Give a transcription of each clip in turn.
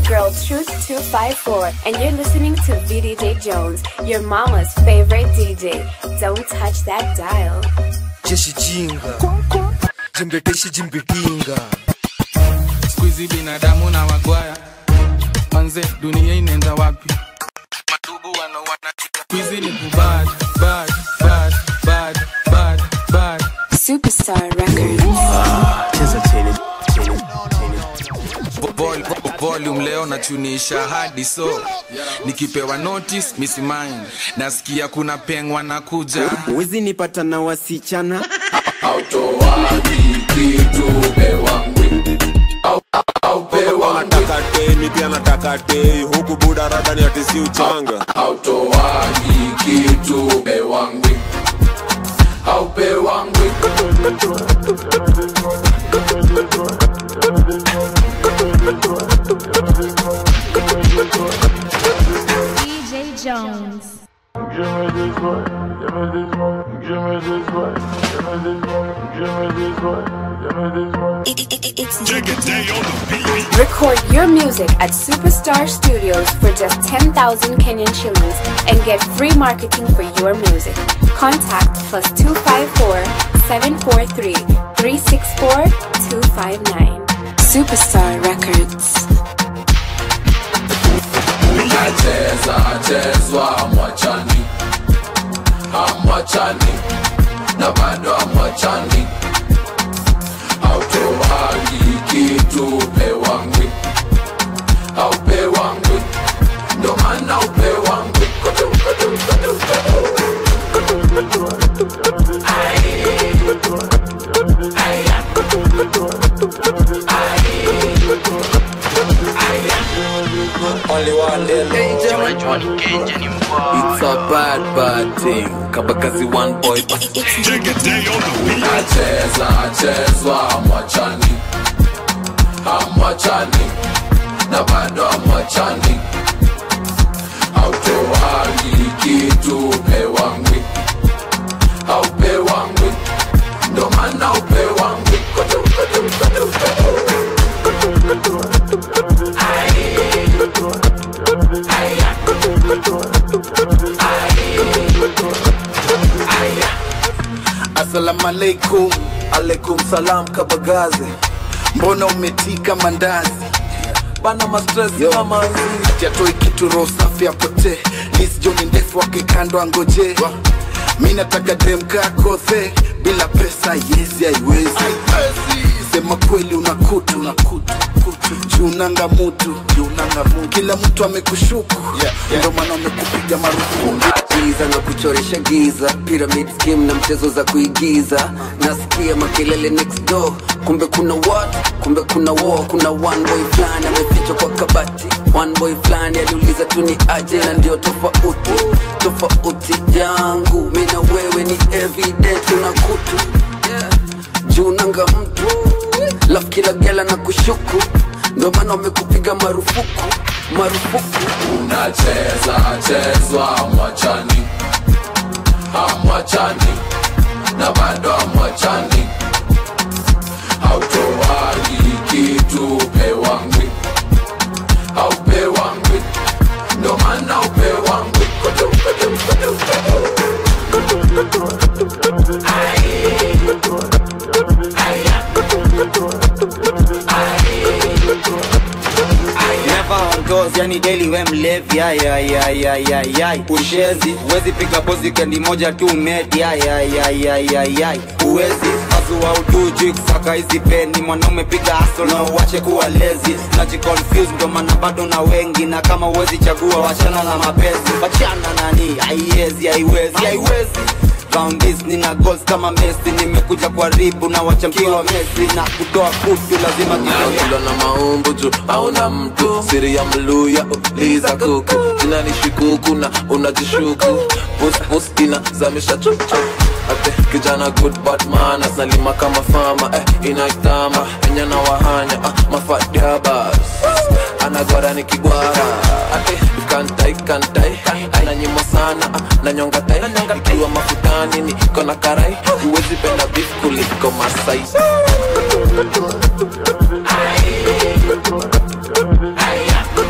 girl Truth254, and you're listening to VDJ Jones, your mama's favorite DJ. Don't touch that dial. jeshi jinga jembeteshi jimbitinga skuizi binadamu na wagwaya manze dunia inaenda wapi matubu wanawana skuizi ni kubad bad bad bad bad bad Superstar Records. cheza chini Vol- vol- volume leo nachunisha hadi so nikipewa notice misi mind nasikia kuna pengwa na kuja Wezi nipata na wasichana nataka te mi pia nataka te huku buda radani atisi uchanga hautoagi kitu pewangwi haupewangwi DJ Jones. Record your music at Superstar Studios for just 10,000 Kenyan shillings and get free marketing for your music. Contact plus 254 743 364 259. Superstar Records. nacheza chezwa mwachani amwachani na bado amwachani hautoagi kitu pewangwi haupewangwi ndo maana upewangwi Kutu, kutu, kutu, kutu. Only one day It's a bad bad thing Kabakazi one boy nacheza chezwa mwachani amwachani na bado amwachani hautoagi kitu pewangwi haupewangwi ndo maana upewangwi Kutu, kutu, kutu, kutu. Assalamu alaikum Alaikum salam kabagazi Mbona umetika mandazi Bana mastress kama Ati atoi kitu roho safi apotee Liz John ndefu wake kando angoje Mi nataka dem kako the Bila pesa yezi haiwezi Sema kweli unakutu unakutu Junanga mutu Junanga mutu Kila mtu amekushuku Ndio maana amekupiga marufuku giza na kuchoresha giza pyramid scheme na mchezo za kuigiza nasikia makelele next door kumbe kuna what kumbe kuna war kuna one boy fulani amefichwa kwa kabati one boy fulani aliuliza tu ni aje na ndio tofauti tofauti yangu mi na wewe ni evident una kutu yeah. juu nanga mtu laf kila gela na kushuku ndio maana wamekupiga marufuku marufuku nacheza chezwa mwachani amwachani na bado amwachani hautoagi kitu pewangwi haupewangwi ndo maana upewangwi Kutu, kutu, kutu, kutu. Never on toes, yani daily we mlevi ay, ay, ay, ay, ay, ay. Ushezi, uwezi piga pozi kendi moja tu medi ay, ay, ay, ay, ay, ay. Uwezi, azua utuji kusaka hizi peni Mwanaume piga hustle na uwache kuwa lazy Najiconfuse ndo maana bado na wengi Na kama uwezi chagua wachana na mapenzi Wachana nani, haiwezi, haiwezi, haiwezi Found this nina goals kama Messi Nimekuja kwa ribu na wachamkiwa Messi Na kutoa kutu lazima kidogo Kula na maumbo juu hauna mtu siri ya mluya uliza kuku jina ni shikuku na unajishuku pus pus ina zamisha chuchu ate kijana good bad man asalima kama fama eh, inaitama enya na wahanya ah, mafadiabas anagwara ni kigwara ate kantai kantai ananyima sana ah, na nyonga tai ikiwa mafutani ni kona karai huwezi penda beef kuliko masai Aya.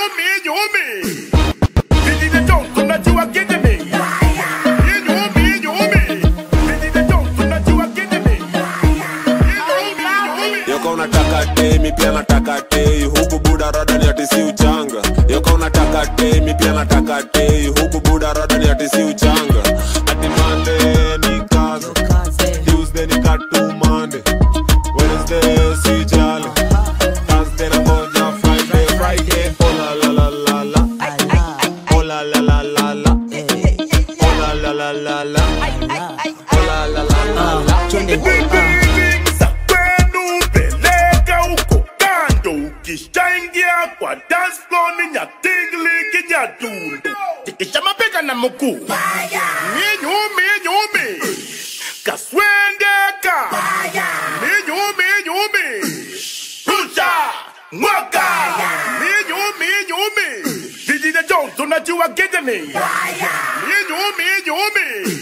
Inyumi, inyumi. Vijiji Jones, unajua kijemi. Inyumi, inyumi. Vijiji Jones, unajua kijemi. yoka unataka temi pia nataka tei huku buda rada ni ati si uchanga yoka unataka temi pia nataka tei huku buda rada ni ati si uchanga ati mande ni kazi tuesday ni katu mande wednesday si jali thursday na moja friday friday oh la la la la la oh la la la la la oh la la la la la oh la la la la la Peleka huko kando ukishaingia kwa dance floor ni nyatingli kinyatundo tikisha mapeka na mkuu minyumi nyumi kaswendeka minyumi nyumi rusha mwaka minyumi nyumi vijine Jones unajua kijemi minyumi nyumi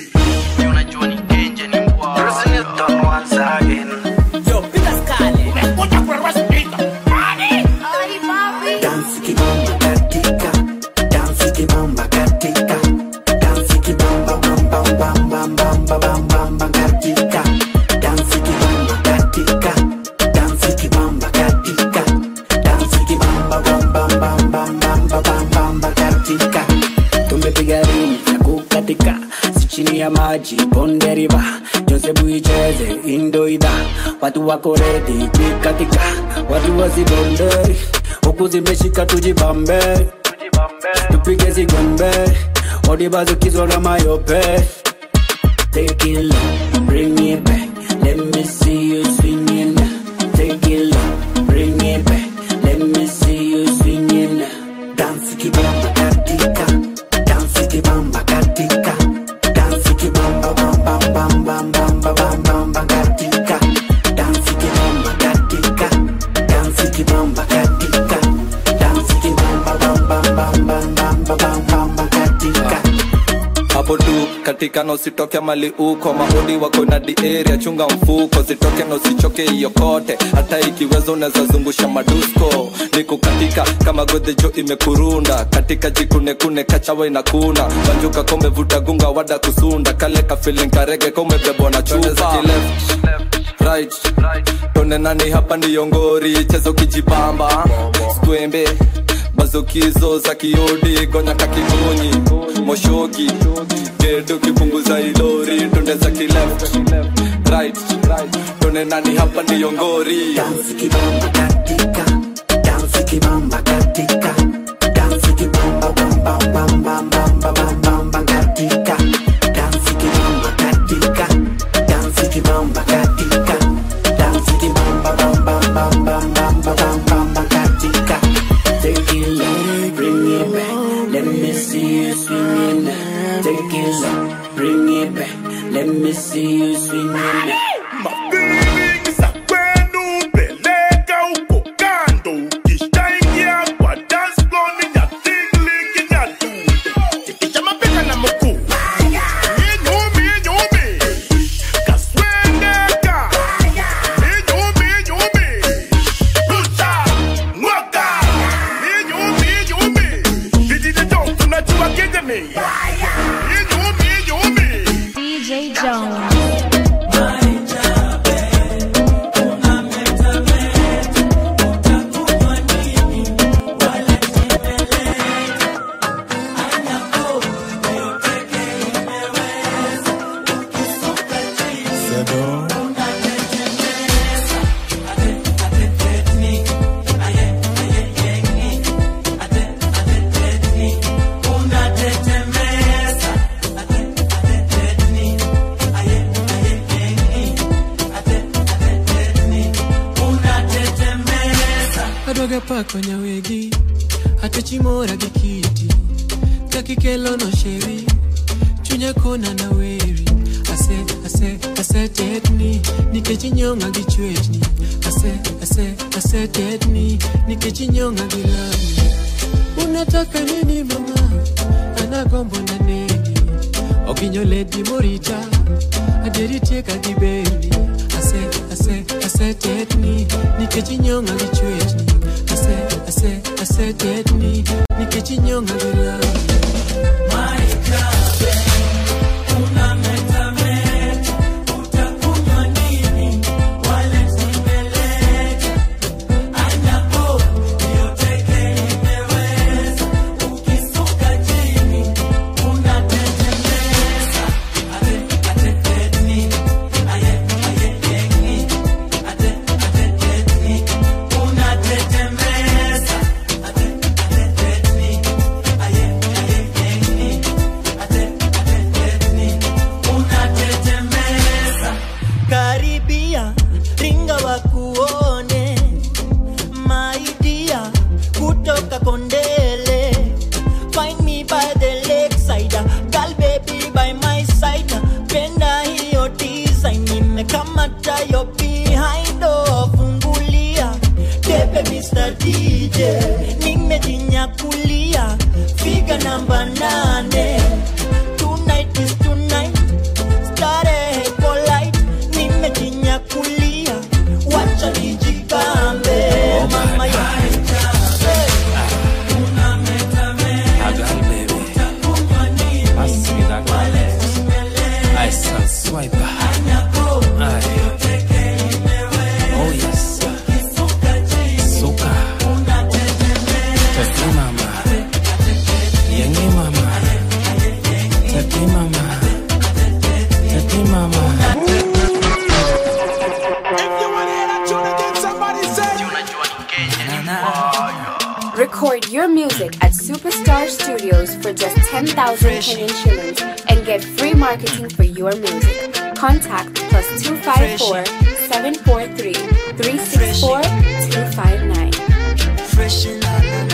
Dansi kibamba katika, dansi kibamba katika, dansi kibamba bamba bamba bamba bamba bamba katika, dansi kibamba katika, dansi kibamba katika, dansi kibamba bamba bamba bamba bamba bamba katika. Tumepiga rini ya kukatika, si chini ya maji bonde riva, Josefu icheze indoida, watu wako redi kukatika, watu wasibonderi huku zimeshika tujibambe tupige zigombe odibazukizwa na mayope Take it low, bring it back. Let me see you swinging. Take it low, bring it back. Let me see you swinging. Dance kibamba katika, dance kibamba katika, dance kibamba bamba bamba bamba bamba bamba katika, dance kibamba katika, dance kibamba katika, dance kibamba bamba bamba bamba bamba bamba katika. hapo tu katika na usitoke mali uko maodi wako na area chunga mfuko zitoke na usichoke hiyo kote hata ikiweza unaweza zungusha madusko niko katika kama godhejo imekurunda katika jikunekune kachawa inakuna banjuka komevuta gunga wada kusunda kale kafilin karege komebebwa na chupa right tone nani hapa ndiyo ngori chezo kijibamba skwembe bazokizo za kiodi gonya kakimunyi moshoki gedo kipunguza ilori tonde za kileft right tone nani hapa ndiyo ngori Dance kibamba katika, dance kibamba katika, dance kibamba bamba bamba bamba bamba bamba katika, dance kibamba katika, dance kibamba katika, dance kibamba bamba bamba bamba bamba bamba katika. Take it low, bring it back, let me see you swinging. Take it low, bring it back, let me see you swinging. kwenu peleka huko kando ukishaingia kwa dance floor ni nyatingli kinyatundo tikisha mapeka na mkuu inyumi inyumi kaswendeka inyumi inyumi rusha mwaka inyumi inyumi vijiji Jones unajua kijemi inyumi inyumi DJ Jones. adwaga pako nyawegi atechimora gi kiti kakikelono sheri chunya kona na weri ase ase asetetni nikech inyonga gi chwechni ase ase asetetni nikech inyonga gi lami unataka nini mama anagombo na neni oginyo ledi morita adieri tieka gi beni ase ase asetetni nikech inyonga gi chwechni ase ase asetetni nikichinyonga bila karibia ringa wakuone maidia kutoka kondele find me by the lakeside girl baby by my side penda hiyo design nimekamata yo behind oh, fungulia tepe Mr. DJ nimejinyakulia figa namba nane tonight is tonight starehe polite nimejinyakulia wacha nijigambe mama ya Record your music at Superstar Studios for just 10,000 Kenyan shillings and get free marketing for your music. Contact plus 254 743 364 259. fresh in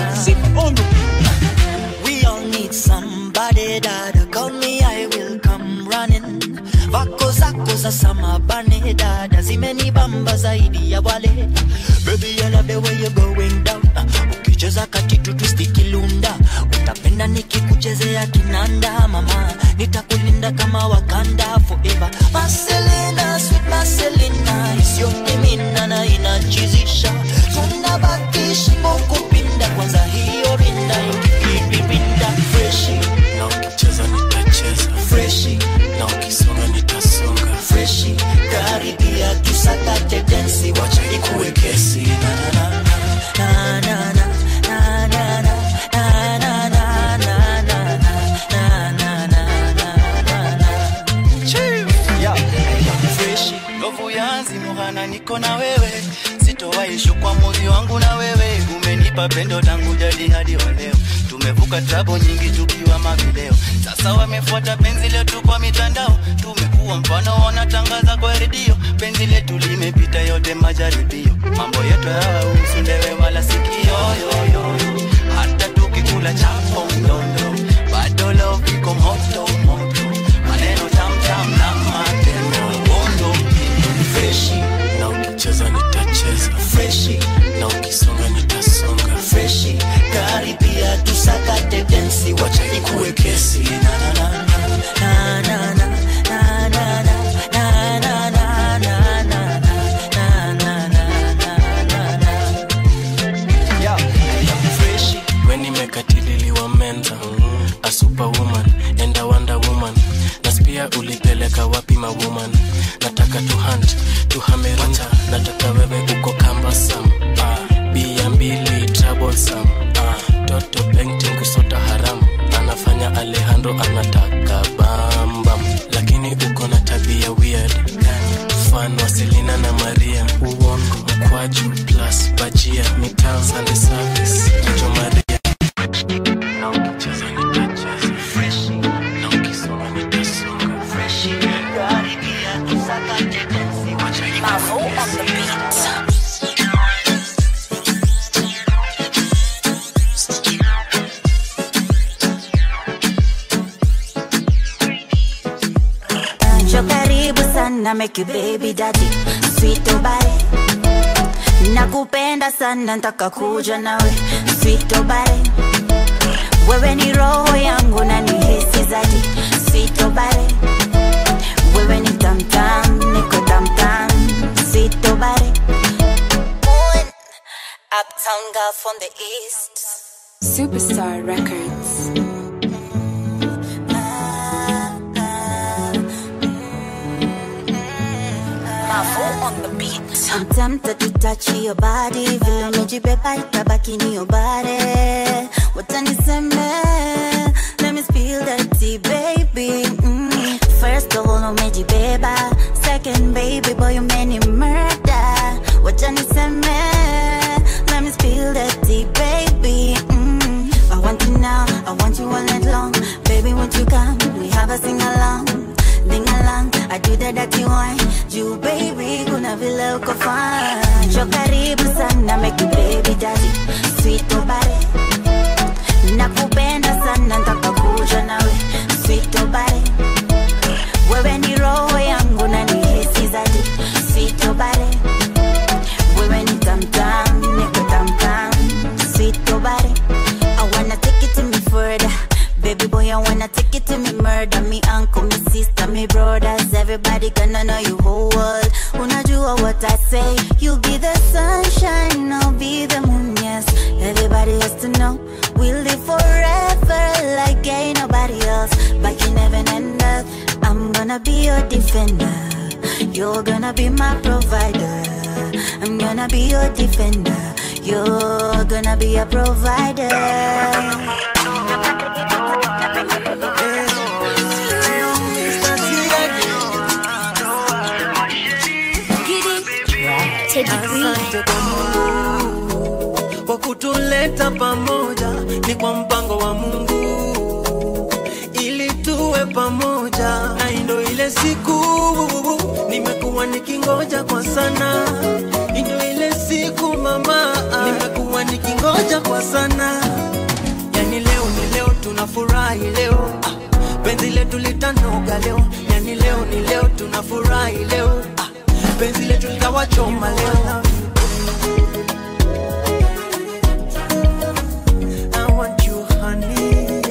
We all need somebody that call me, I will come running. Vako zako za samabane dada zimenibamba zaidi ya wale. Baby, I love the way you're going down. Ukicheza katitu twisti kilunda, utapenda nikikuchezea kinanda mama, nitakulinda kama Wakanda forever. Marcelina, sweet Marcelina, isiyopimina na inachizisha, tunabaki shingo kupinda, kwanza hiyo rinda ikipinda freshi na ukicheza nitacheza freshi na ukisonga nitasonga freshi karibia tusakate densi wacha ikuwe kesi na, na, na, na, na, na, na, na, na, na, na, na, na, na, na, na, na, na, na. Chill. Yeah. freshi ngovu yanzi muhana niko na wewe sitowaishu kwa moyo wangu na wewe umenipa pendo tangu jadi hadi wa leo tumevuka trabo nyingi tukiwa mavileo sasa wamefuata penzi letu kwa mitandao tumekuwa mfano wanatangaza kwa redio penzi letu limepita yote majaribio mambo yetu hayahusu ndewe wala sikio yoyoyo hata tukikula chapo mdondo bado love iko moto moto maneno tamtam na matendo bondo freshi na ukicheza nitacheza freshi na ukisonga nitasonga freshi karibia tusakate densi wacha ikuwe kesi na, na, na, na, na, na, na, na, na, na, na, na, na, na, na, na, na, na, na, na. Yeah, freshi we nimekatililiwa menza a superwoman and a wonder woman naspia ulipeleka wapi mawoman nataka tu hunt tuhamerunta nataka wewe uko kambasam ah, bia mbili troublesome ah, toto painting kusota haramu anafanya alejandro anataka bambam lakini uko na tabia weird mfano selina na maria uongo mkwaju plus bajia mitaa sande service jo maria na ukicheza nitacheza freshi na ukisonga nitasonga freshi karibia tusakate densi wacha ikuwe kesi Njoo karibu sana make you baby daddy sweet obare nakupenda sana ntaka kuja nawe sweet obare wewe ni roho yangu na ni hisi zadi sweet obare wewe ni tamtam niko tamtam sweet obare Uptown girl from the east. Superstar Records. Mavo on the beat. I'm tempted to touch your body. Vile umejibeba itabaki ni your body. Wataniseme, let me spill that tea, baby. Mm. First of all, umejibeba. Second, baby boy, umeni murder. Wataniseme, let me spill that tea, baby. Mm. I want you now, I want you all night long. Baby, won't you come? We have a sing along. Ding along, I do the dirty one. You baby, kuna vile uko fine. Njoo karibu sana, make you baby daddy. Sweet obare. Nakupenda sana, nataka kuja nawe. Sweet obare. Wewe ni roho yangu na ni hisi zadi. Sweet obare. Wewe ni tamtam, niko tamtam. Sweet obare. I wanna take it to me further. Baby boy, I wanna take it to me murder. Me uncle, me sister, me brothers. Everybody gonna know you whole world. Unajua what I say. You be the sunshine, I'll be the moon, yes. Everybody has to know. We'll live forever like ain't nobody else. Back in heaven and earth, I'm gonna be your defender. You're gonna be my provider. I'm gonna be your defender. You're gonna be a provider. Asante kwa Mungu kwa kutuleta pamoja, ni kwa mpango wa Mungu ili tuwe pamoja, na ndo ile siku nimekuwa nikingoja kwa sana, ndo ile siku mama, nimekuwa nikingoja kwa sana. Yani leo ni leo, tunafurahi leo, ah, penzi letu litanoga leo, yani leo ni leo, tunafurahi leo, ah, penzi letu litawachoma leo. I want you, honey.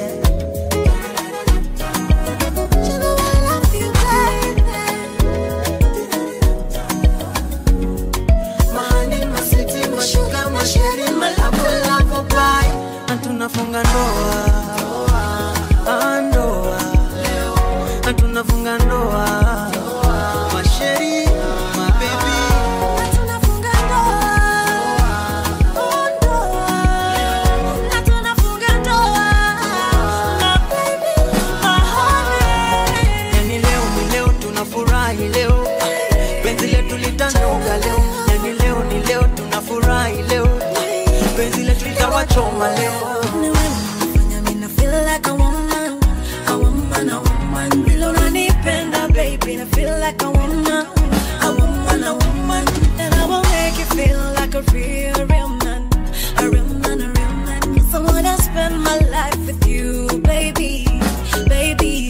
Mahali masiti, mashuka, masheri, malabu, labu, bai. Na tunafunga ndoa Ah, ndoa Na tunafunga ndoa masheri mabebi Yani leo ni leo tunafurahi leo Ah, penzi letu litanoga leo Yani leo ni leo tunafurahi leo Ah, penzi letu litawachoma leo I feel like a woman, a woman, a woman. Vile unanipenda, baby, I feel like a woman, a woman, a woman. And I will make you feel like a real, real man, a real man, a real man. Yes, I wanna spend my life with you, baby, baby.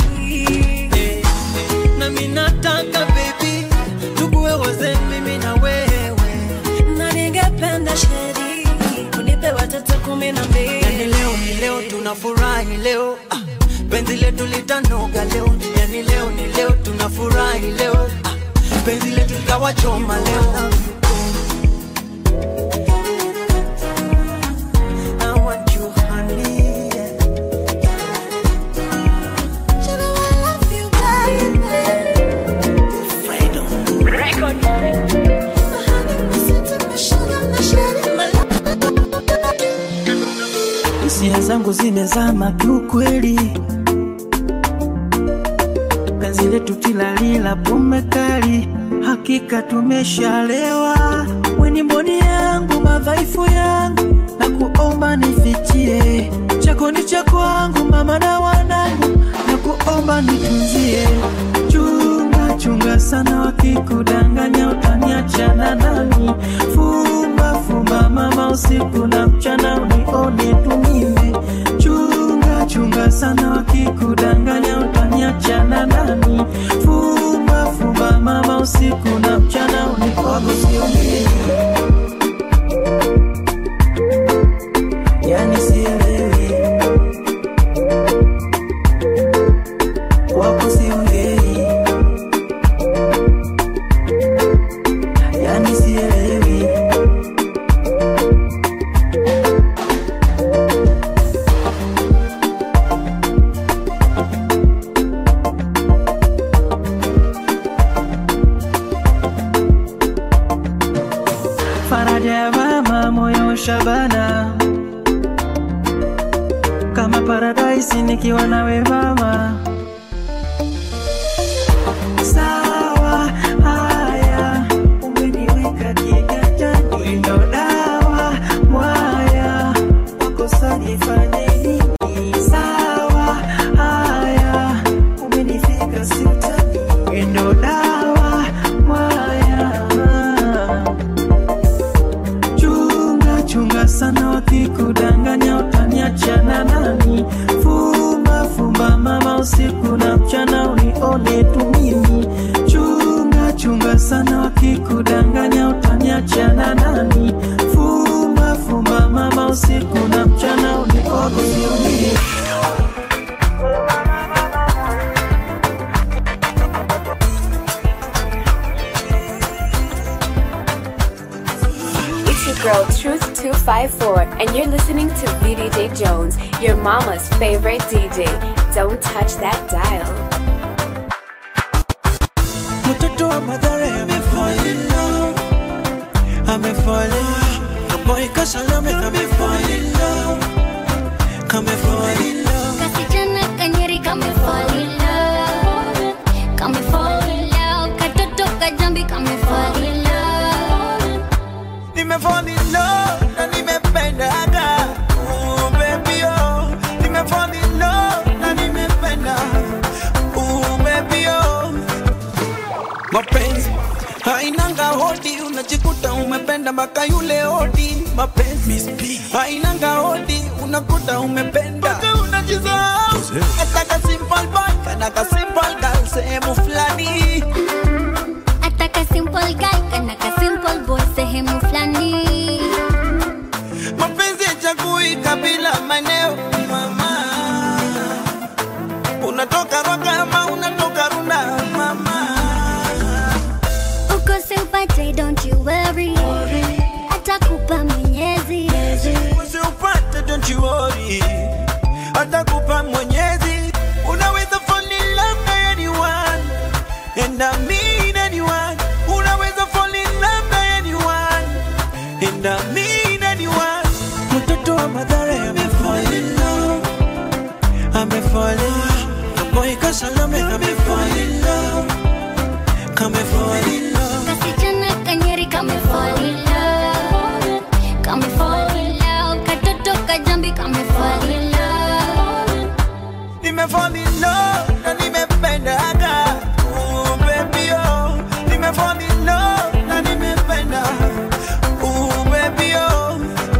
na mi nataka baby tukuwe wazee mimi na wewe Na ningependa sheri, unipe watoto kumi na mbili. yani leo ni leo tunafurahi leo ah, penzi letu litanoga leo yani leo ni leo tunafurahi leo ah, penzi letu litawachoma leo I want you, honey. hisia zangu zimezama kiukweli, penzi letu tilalila pombe kali, hakika tumeshalewa. Weni mboni yangu, madhaifu yangu, na kuomba nifichie, chako ni cha kwangu, mama na wanangu, na kuomba nitunzie. Chunga chunga sana, wakikudanganya utaniachana nani? Fumba fumba mama, usiku na mchana unione tu mimi. Chunga chunga sana, wakikudanganya utaniachana nani? Fumba fumba mama, usiku na mchana unione sio mimi. Yani sielewi wako siongei, yani sielewi kama paradise nikiwa nawe mama sawa haya umeniweka kiganjani ndo dawa mwaya wakosa nifanye nini sawa haya umenifika sitani ndo dawa mwaya chunga chunga sana wakikudanganya utaniachana nani fumba fumba mama usiku na mchana unione tu mimi chunga chunga sana wakikudanganya utaniachana nani fumba fumba mama usiku na mchana unione mimi It's your girl Truth254, and you're listening to VDJ Jones, your mama's favorite DJ. Don't touch that dial. mtoto wa madhara amefall in love amefall in love kaboy kasalame amefall in love kamefall in love Kasichana kanyeri kame fall in love Kame fall in love Katoto kajambi kame fall in love nimefall in love na nimependaga oh baby oh nimefall in love na nimependa oh baby oh mapenzi hainanga hodi unajikuta umependa mpaka yule hodi mapenzi hainanga hodi unakuta umependa mpaka unajisahau ataka simple boy kana ka simple girl sehemu fulani Ataka simple guy kana ka simple boy sehemu flani mapenzi yachagui kabila maeneo mama unatoka rwaka ama unatoka runda mama Ukose upate don't you worry Atakupa mwenyezi usiupate don't you worry atakupa mwenyezi unaweza fall in love na anyone and I mean anyone unaweza fall in love na anyone and I mean anyone mtoto wa madhara amefall in love amefall in love boy kasalame amefall in love kame fall in love Kasichana kanyeri kame fall in love Kame fall in love Katoto kajambi kame fall in love nimefall in love na nimependaga oh baby oh nimefall in love na nimependa oh baby oh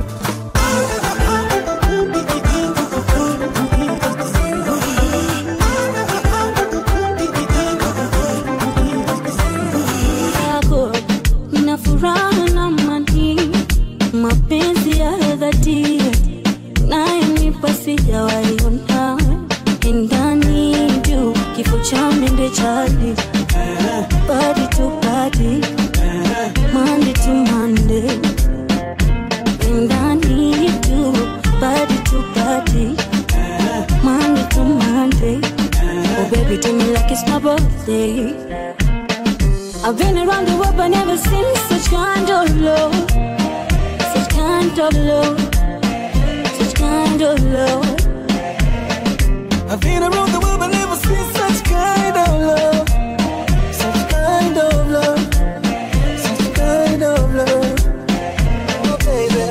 yako nina furaha na mani mapenzi ya dhati nayenipa sijawaiona ndani juu kifo cha mende chali badi tu badi mande tu mande ndani juu badi tu badi mande tu mande oh baby do me like it's my birthday I've been around the world but never seen such kind of love. Such kind of love. Such kind of love. I've been around the world but never seen such kind of love such kind of love such kind of love oh baby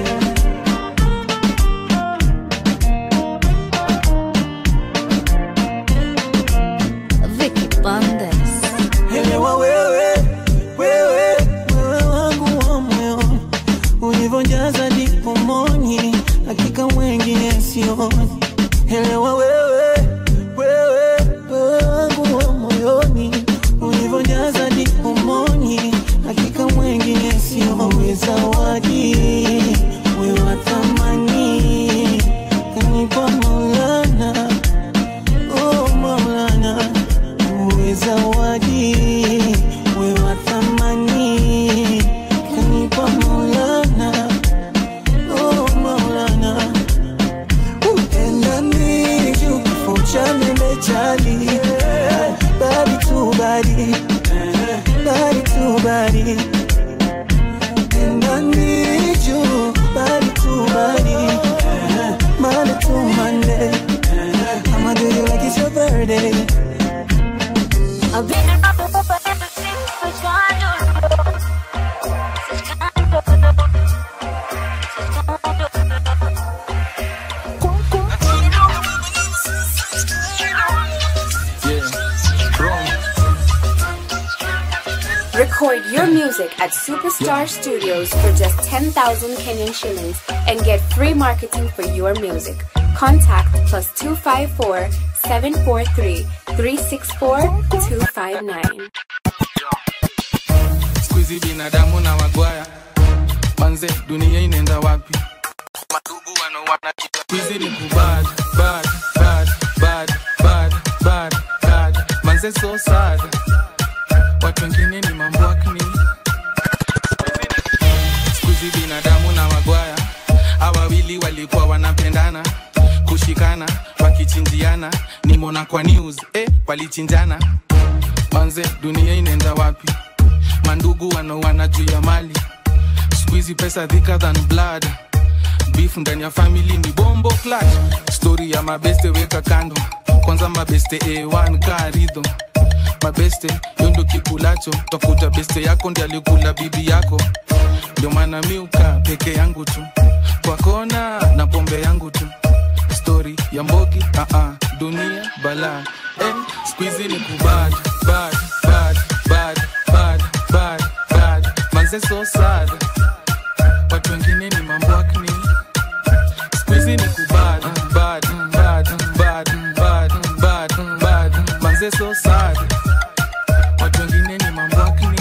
Vicky Bandes. Elewa wewe, wewe, wewe wangu wa moyoni, ulivyojaza ndipo moni, hakika wengine sioni. Elewa wewe, wewe, wewe wangu wa moyoni, ulivyojaza ndipo moni, hakika wengine sioni. Zawadi wewe wa thamani, kanipa Maulana, oh Maulana uwe zawadi we wa thamani kanipa maulana oh maulana upendani juu kifo cha mende chali badi tu badi badi tu badi pendani juu badi tu badi mane tu mane Record your music at Superstar Studios for just 10,000 Kenyan shillings and get free marketing for your music. Contact plus 254 743 364 259. skuizi binadamu na wagwaya manze dunia inaenda wapi madugu wanawana skuizi ni kubad bad bad bad bad bad bad manze so sad watu wengine ni mambwakni skuizi binadamu na wagwaya awawili walikuwa wanapendana kushikana wakichinjiana nimona kwa news eh, walichinjana manze dunia inaenda wapi mandugu wanaoana juu ya mali skuizi pesa thicker than blood beef ndani ya family ni bombo clutch story ya mabeste weka kando kwanza mabeste a1 karidho mabeste yondo kikulacho tafuta beste yako ndi alikula bibi yako ndio maana miuka peke yangu tu kwa kona na pombe yangu tu story ya mbogi uh-uh, dunia bala eh, squeezy ni kubad bad bad bad bad bad bad manze so sad watu wengine ni mambwakni squeezy ni kubad bad bad bad bad bad bad manze so sad watu wengine ni mambwakni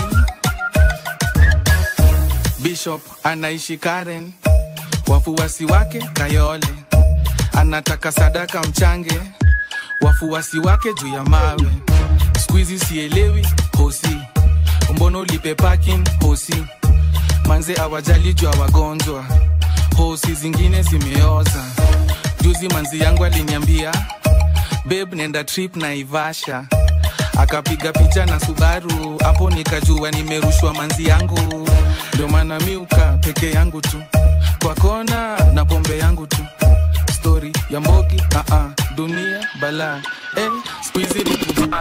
bishop anaishi karen wafuasi wake kayole anataka sadaka mchange wafuasi wake juu ya mawe skuizi sielewi hosi mbono ulipe parking hosi manze awajali juu ya wagonjwa hosi zingine zimeoza juzi manzi yangu aliniambia beb nenda trip na ivasha akapiga picha na subaru hapo nikajua nimerushwa manzi yangu ndio maana miuka peke yangu tu kwa kona na pombe yangu tu story ya mbogi uh-uh, dunia bala eh, squeezy ni kuba-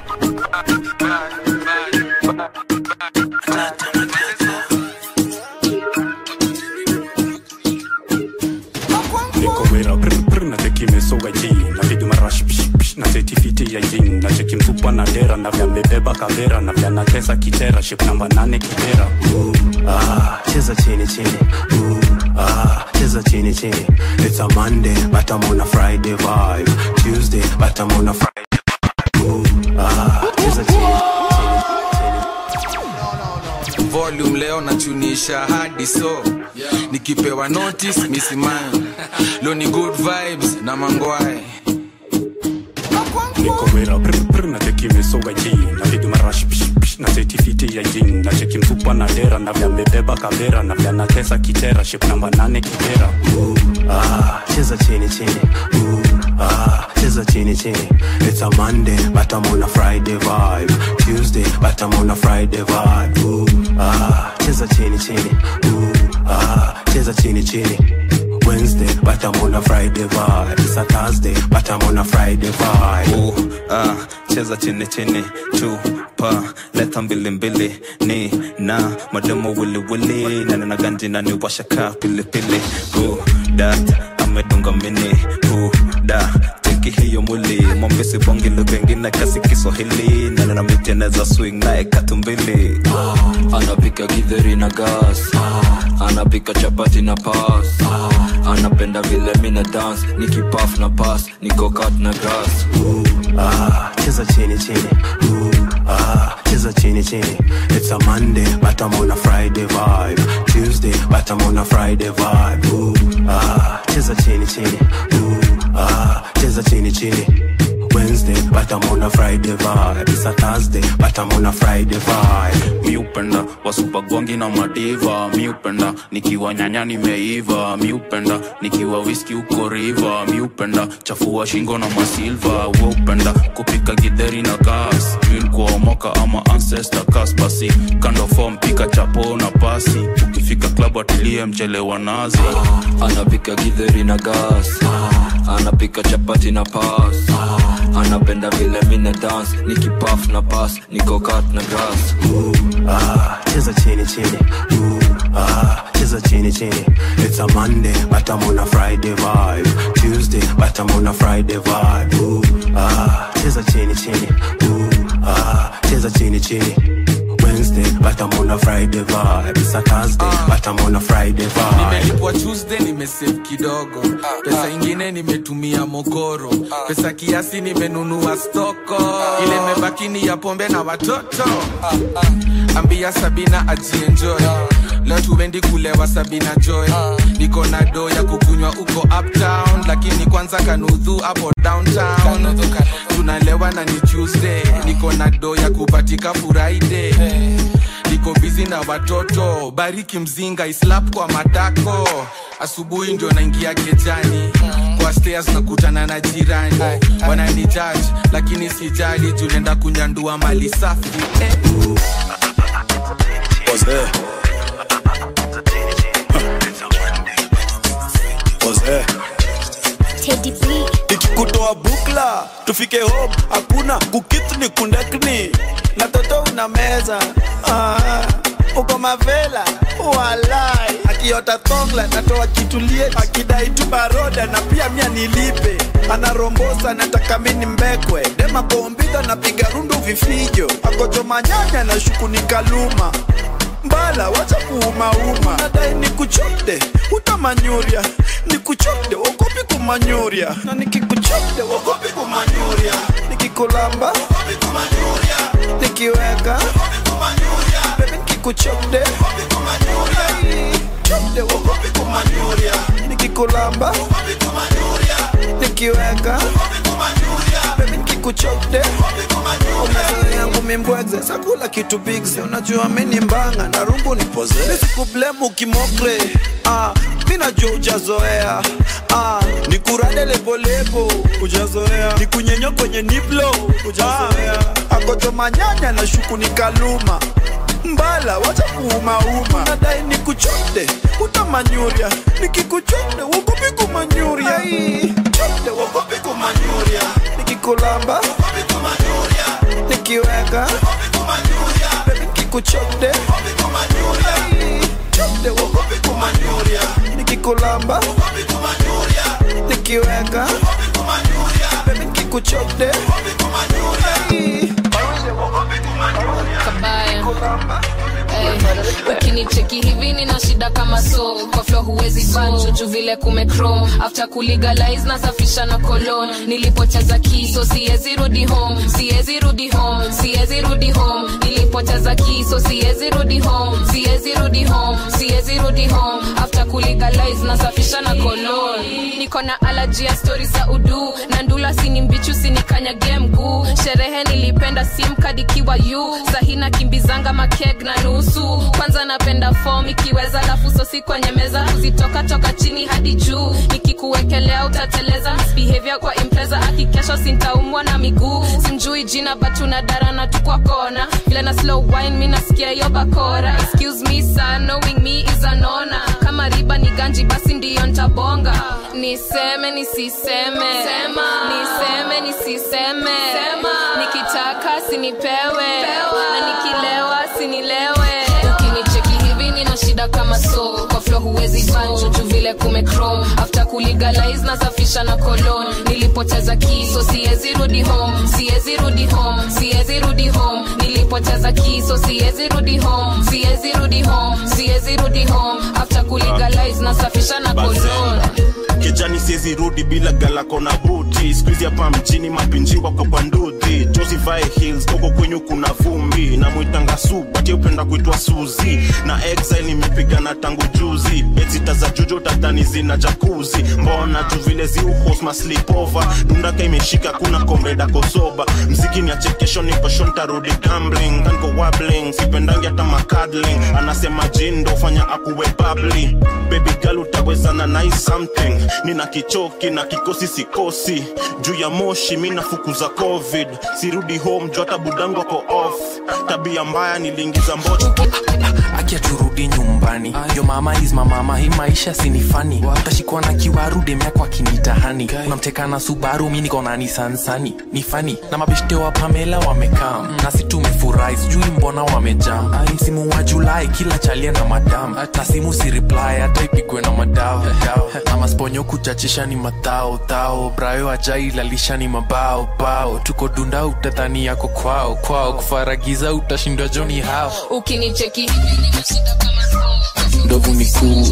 niko wera brr brr na teki mesoga ji na vidu marash psh psh na setifiti ya jin na cheki mfupa na dera na vya mebeba kavera na vya natesa kitera ship namba nane kibera Ah, cheza chini chini Ooh, ah, cheza chini chini It's a Monday but I'm on a Friday vibe Tuesday but I'm on a Friday vibe Ooh, ah, cheza chini volume leo nachunisha hadi so nikipewa notice misimani leo ni good vibes na mangwae niko wera brr brr na teki mesoga ji na vidu marash psh psh na setifiti ya jin na cheki mfupa na dera na vya mebeba kavera na vya natesa kitera ship namba nane kibera Ah, cheza chini chini Ooh, ah, cheza chini chini It's a Monday but I'm on a Friday vibe Tuesday but I'm on a Friday vibe Ooh, ah, cheza chini chini Ooh, ah, cheza chini chini Wednesday but I'm on a Friday vibe It's a Thursday but I'm on a Friday vibe Ooh, ah, cheza chini chini chupa leta mbili mbili ni na mademo wili wili nane na ganji na ni washaka pili pili Ooh, dat amedunga mini Ooh, da teki hiyo mwili mwambisi bongi lugha ingine kasi kiswahili nane na miteneza swing naye katumbili anapika githeri na gas anapika chapati na pas anapenda vile mina dance nikipaf na pas nikokat na grass ah, cheza chini chini Ooh, ah, cheza chini chini It's a Monday but I'm on a Friday vibe Tuesday but I'm on a Friday vibe Ooh, ah, cheza chini chini Ooh, ah, cheza chini chini Wednesday but I'm on a Friday vibe It's a Thursday but I'm on a Friday vibe mi upenda wasupagwangi na madiva mi upenda nikiwa nyanya nimeiva mi upenda nikiwa wiski uko riva mi upenda chafua shingo na masilva we upenda kupika gidheri na gas kuomoka ama ancestor kas basi kando fom pika chapo na pasi ukifika klabu atilie mchelewa nazi anapika githeri na gas anapika chapati na pas anapenda vile mina dance nikipaf na pas nikokat na grass ah, cheza chini chini Ooh, ah, cheza chini chini It's a Monday but I'm on a Friday vibe Tuesday but I'm on a Friday vibe Ooh, ah, cheza chini chini Ooh, ah, cheza chini chini Wednesday, but I'm on a Friday vibe. It's a Thursday, but I'm on a Friday vibe. nimelipwa tuesday nimesave kidogo pesa ingine nimetumia mokoro pesa kiasi nimenunua stoko ile mebaki ni ya pombe na watoto ambia sabina ajienjoy leo tuendi kulewa sabina joy niko na do ya kukunywa uko uptown lakini kwanza kanudhu hapo downtown tunalewa na ni tuesday niko na do ya kupatika friday niko bizi na watoto bariki mzinga islap kwa matako asubuhi ndio naingia kejani kwa stairs nakutana na jirani wanani judge lakini sijali juu nenda kunyandua mali safi eh. Was there? Was there? ikikutoa bukla tufike home hakuna kukitu ni kundakni na toto una meza ah, uko mavela walai akiota thongla natoa kitulie akidai tu baroda na pia mia nilipe anarombosa nataka mini mbekwe dema kombidha napiga rundu vifijo akochoma nyanya na shuku ni kaluma mbala wacha kuumauma nadai ni kuchopde utamanyuria ni kuchopde wogopi kumanyuria na nikikuchopde wogopi kumanyuria nikikulamba wogopi kumanyuria nikiweka bebe nikikuchopde chopde wogopi kumanyuria nikikulamba wogopi kumanyuria nikiweka bebe nikikuchopde umezoea yangu mimbwegze sakula kitu bigze unajua mini mbanga na rungu ni poze nisikublemu kimokre ah, mi najua ujazoea ah, nikurade lebolebo ujazoea nikunyenyo kwenye niplo ujazoea ah, akochoma nyanya na shuku ni kaluma mbala wacha kuumauma nadai nikuchode utamanyuria nikikuchode wogopi kumanyuria chode wogopi kumanyuria nikikulamba nikiweka bebi nikikuchode chode wogopi kumanyuria nikikulamba nikiweka bebi nikikuchode kabaya Eh, ukinicheki hivi nina shida kama so kwa flo huwezi banjo juu vile kumechrome after kulegalize nasafisha na kolon nilipoteza kiso siwezi rudi home siwezi rudi home siwezi rudi home nilipoteza kiso siwezi rudi home siwezi rudi home siwezi rudi home after kulegalize nasafisha na kolon niko na alaji ya stori za udu na ndula sini mbichu sinikanyage mguu sherehe nilipenda simkad ikiwa yu sahina kimbizanga makeg na nusu kwanza napenda fom ikiweza lafu sosi kwenye meza kuzitoka toka chini hadi juu nikikuwekelea utateleza misbehavior kwa impreza akikesho sintaumwa na miguu simjui jina batuna darana tu kwa kona vile na slow wine mi nasikia hiyo bakora excuse me sir knowing me is an honor kama riba ni ganji basi ndiyo ntabonga niseme nisiseme Sema. niseme nisiseme nikitaka sinipewe na nikilewa sinilewe ukinicheki hivi nina shida kama so kwa flo huwezi banjo juu vile kumechrome after kulegalize nasafisha na kolon nilipoteza kiso siwezi rudi home siwezi rudi home siwezi rudi home nilipoteza kiso siwezi rudi home siwezi rudi home siwezi rudi home after kulegalize nasafisha na kolon kijani siezi rudi bila galako na buti skuizi hapa mjini mapinji wako kwa nduthi josivae hills koko kwenyu kuna vumbi na mwitanga subati upenda kuitwa suzi na exile nimepigana tangu juzi betsita za jujo tatani zina jakuzi mbona tu vile ziuhosma slipova dundaka imeshika kuna komreda kosoba mziki ni achekesho nipasho ntarudi gambling kanko wabling sipendangi hata makadling anasema jindo fanya akuwe babli baby girl utawezana nai something nina kichoki na kikosi sikosi juu ya moshi mi nafukuza covid sirudi home juu hata budangu ako off tabia mbaya niliingiza mbocho akiaturudi rudi nyumbani yo mama is mamama hii maisha sinifani utashikwa na kiwaru demyako akinitahani unamteka na subaru mi niko na nisansani ni fani na mabeshte wa pamela wamekam nasi tumefurahi sijui mbona wamejam Ai, msimu wa julai kila chalia na madam na simu si reply hata ipigwe na madao dao. na masponyo kuchachisha ni matao tao brayo ajailalisha ni mabao bao tuko dunda utadhani yako kwao kwao kufaragiza utashindwa joni hao ukinicheki ndovu ni kuu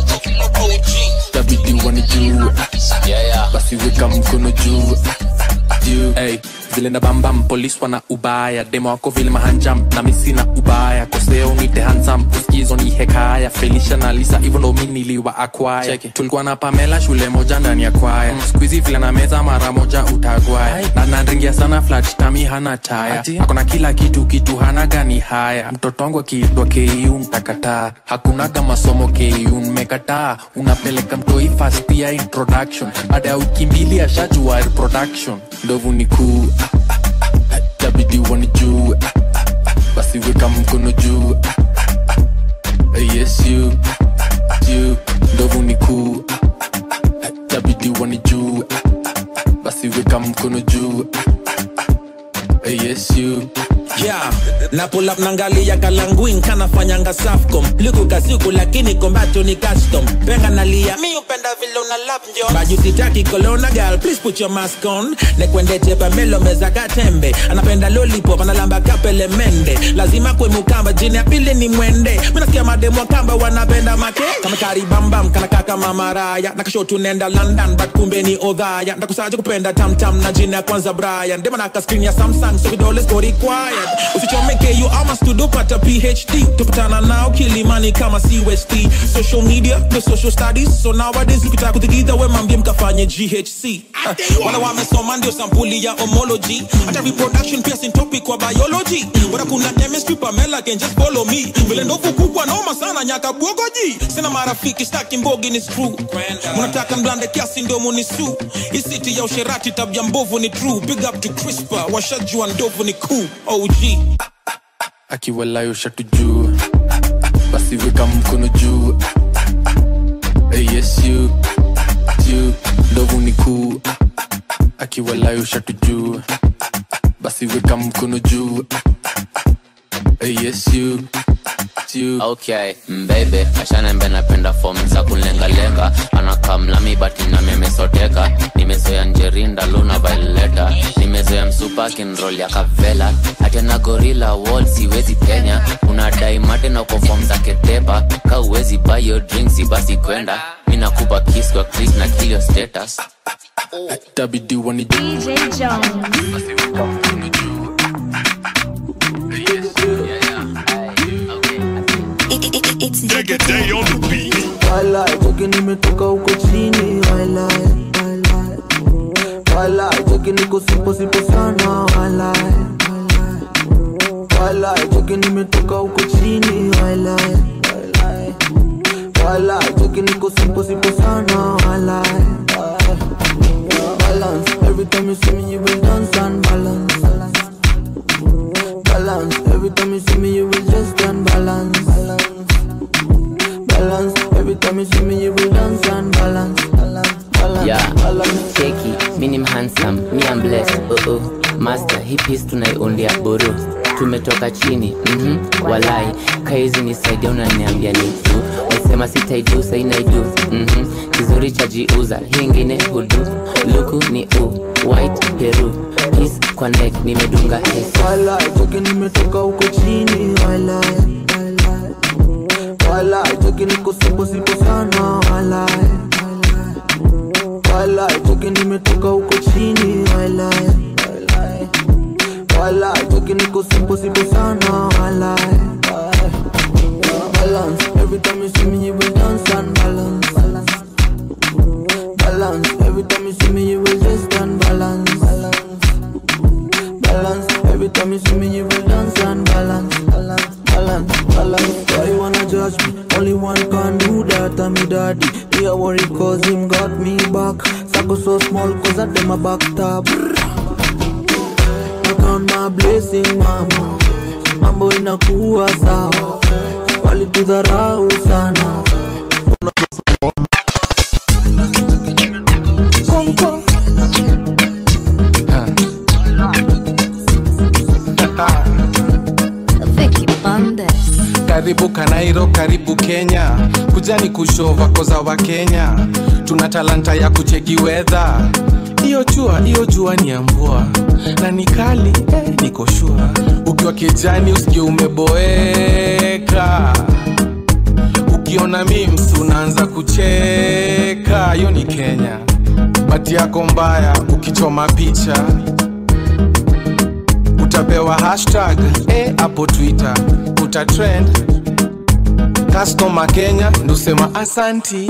tabidi wanijuu basi weka mkono juu juu hey, vile na bambam polis wana ubaya demo wako vile mahanjam na misi na ubaya koseo nite hansam uskizo ni hekaya felisha na lisa hivyo ndo mi niliwa akwaya tulikuwa na pamela shule moja ndani ya kwaya skuizi vile na meza mara moja utagwaya na nanringia sana flat tami hana taya akona kila kitu kitu hana gani haya mtoto wangu akiitwa ku ntakataa hakunaga masomo ku mmekataa unapeleka mtoi fast ya introduction baada ya wiki mbili ashajua reproduction ndovu ni kuu tabidi wanijuu basi weka mkono juu yes you you ndovu ni kuu tabidi wanijuu basi weka mkono juu yes you yeah na pull up nangalia kalanguin kanafanyanga safcom liku kasiku lakini kombato ni custom penga nalia mi upenda vile una lap njo bajusitaki kolona gal please put your mask on nekwendete pamelo meza katembe anapenda lollipop analamba kapele mende lazima kwe mukamba jini ya pili ni mwende minasikia mademu wa kamba wanapenda make kama karibambam kanaka kama maraya nakashotu nenda london but kumbe ni odhaya ndakusaje kupenda tamtam na jina ya kwanza brian dema naka screen ya samsung so vidole siko required usichomeke you ama studio pata phd tupatana nao kilimani kama cust social media the social studies so nowadays ukitaka kuthikidha we mambie mkafanye ghc uh, wala wamesoma ndio sampuli ya homology hata reproduction pia sin topic kwa biology wala kuna chemistry pamela can just follow me vile ndovu kubwa noma sana nyaka bwogoji sina marafiki staki mbogi ni screw munataka mblande kiasi ndio munisu isiti ya usherati tabia mbovu ni true big up to crispa washajua ndovu ni cool og akiwalayo shatu juu basi weka mkono juu yes you you ndovu ni kuu akiwalayo shatu juu basi weka mkono juu yes you okay mbebe ashanembe napenda fom za kulengalenga anakamlami bati nami amesoteka nimezoya njerinda luna vaileta nimezoya msupa kinrol ya kavela hatena gorila wall siwezi penya unadai mate na uko fom za ketepa ka uwezi bayo drinks basi kwenda mi nakupa kiss kwa chris na kilio status tabidi wani DJ Jones. Walai, cheki nimetoka huko chini walai, walai. Walai, cheki niko sipo sipo sana walai, walai. Walai, cheki nimetoka huko chini walai, walai. Walai, cheki niko sipo sipo sana walai. Balance, every time you see me you will dance and balance. Balance, every time you see me you will just unbalance. Balance, every time you see me you will dance and balance. Balance, balance, yeah balance. cheki mi ni mhansam mi am blessed oh oh master hii piece tunaiundia buru tumetoka chini mm walai kaizi nisaidia unaniambia ni tu wasema sitaidu sainaidu mm kizuri cha jiuza hii ingine hudu luku ni u white peru peace kwa neck nimedunga s Walai, cheki nimetoka huko chini walai, walai. Walai, cheki niko sipo sipo sana walai, walai. Walai, cheki nimetoka huko chini walai, walai. Walai, cheki niko sipo sipo sana walai, walai. Balance, every time you see me you will dance and balance. Balance, every time you see me you will just unbalance. Balance, every time you see me you will dance and balance. Balance, balance, balance. Why you wanna judge me? Only one can do that, I'm your daddy. Me a worry cause him got me back. Sako so small cause I dem a back tab. I count my blessing mama. Mambo inakuwa sawa. walitudharau sana Konko. karibu kanairo karibu kenya kujani kushova koza wa kenya tuna talanta ya kucheki wedha iyo jua iyo jua ni ya mvua na ni kali eh, niko shua ukiwa kijani usikie umeboeka ukiona mims unaanza kucheka hiyo ni kenya bati yako mbaya ukichoma picha utapewa hashtag eh, hapo twitter utatrend customer kenya ndusema asanti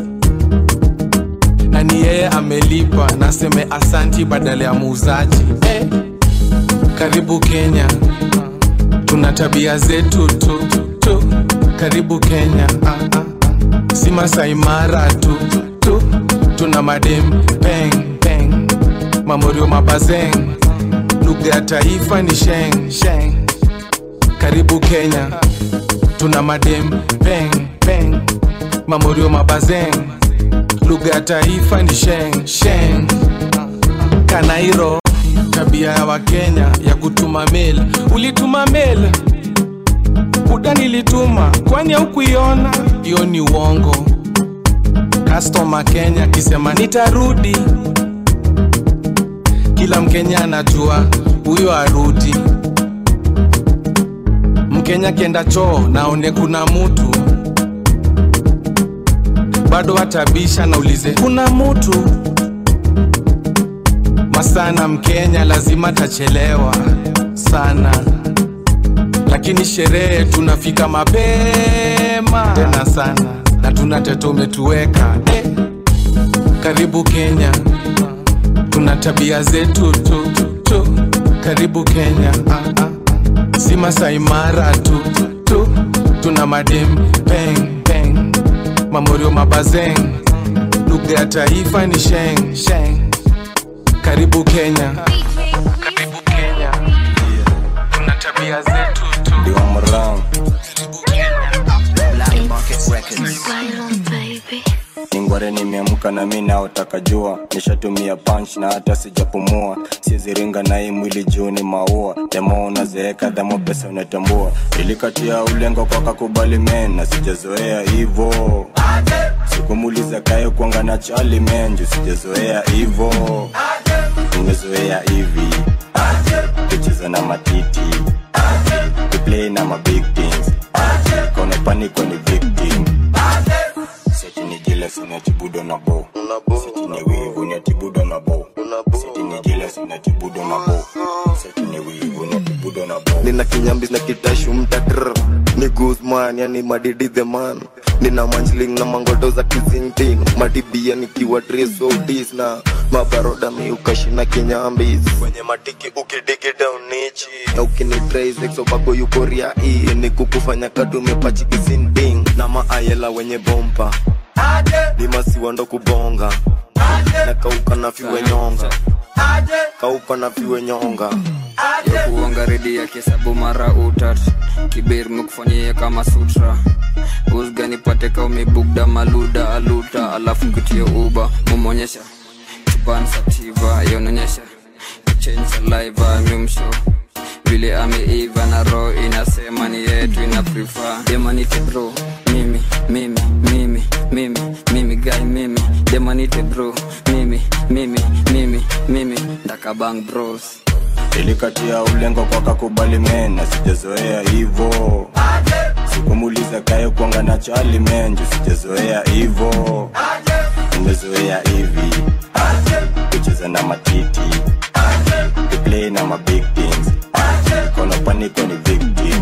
na ni yeye amelipa naseme asanti badala ya muuzaji eh, karibu kenya tuna tabia zetu tu, tu. karibu kenya ah, ah. si masaimara tu, tu tuna madem peng peng mamorio mabazeng lugha ya taifa ni sheng sheng karibu kenya tuna madem peng peng mamorio mabazeng lugha ya taifa ni sheng sheng kanairo tabia ya wakenya ya kutuma mail ulituma mail buda nilituma kwani haukuiona hiyo ni uongo customer kenya akisema nitarudi kila mkenya anajua huyo arudi mkenya kienda choo naone kuna mutu bado atabisha naulize kuna mutu masana mkenya lazima tachelewa sana lakini sherehe tunafika mapema tena sana na tuna teto umetuweka eh. karibu kenya tuna tabia zetu tu, tu. karibu kenya ah, ah. si masaimara tu, tu tuna madem peng peng mamorio mabazeng lugha ya taifa ni sheng sheng karibu kenya karibu kenya tuna tabia zetu tu ningware nimeamka na mi naotaka jua nishatumia punch na hata sijapumua siziringa na hii mwili juu ni maua demo unazeeka dhamo pesa unatambua ilikatia ulengo kwa kakubali men na sijazoea hivo sikumuliza kae kuanga na chali men juu sijazoea hivo nimezoea hivi kucheza na matiti kuplay na mabig things kona paniko ni victim seti ni jealous unatibudo na bo seti ni wivu unatibudo na bo seti ni jealous unatibudo na bo seti ni wivu unatibudo na bo nina kinyambis na kitashu mtatr ni guzman yani madidi the man nina manjling na mangoto za kizingting matibia nikiwa tresodis na mabaroda miukashina kinyambis kwenye matiki ukidigi down nichi na ukinitraisexobako yukoria hii ni kukufanya kadumepachikizinding na maayela wenye bompa ni masiwa ndo kubonga na kauka na fiwe nyonga kauka na fiwe nyonga ya kuonga redi ya kesabu mara utat kibir mekufanyia kama sutra usgani pateka umebugda maluda aluta alafu kutie uba mumonyesha chupan sativa yononyesha change saliva mimsho vile ameiva na roho inasema ni yetu ina prefer demanite bro mimi mimi mimi mimi mimi guy mimi demanite bro mimi mimi mimi mimi ndakabang bros ilikatia ulengo kwa kakubali men na sijazoea hivo sikumuliza kae kuanga na chali men juu sijazoea hivo nimezoea hivi kucheza na matiti kuplay na mabig things kona paniko ni victim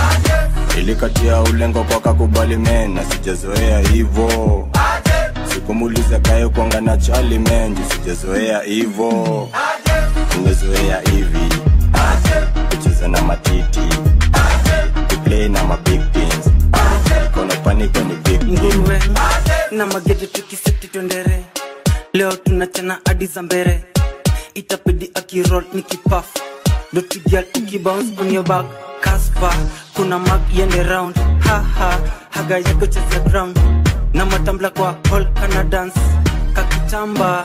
ilikatia ulengo kwa kakubali men na sijazoea hivo sikumuliza kae kuanga na chali men juu sijazoea hivo nimezoea hivi kucheza na matiti kuplay na mabig things kona paniko ni victim nguruwe na magede tukiseti twendere leo tunachana hadi za mbere itapidi akirol ni kipafu ndo tugia tukibounce on your back kaspa kuna mak yende round haha haga yako cheza drum na matambla kwa hall kana dance kakitamba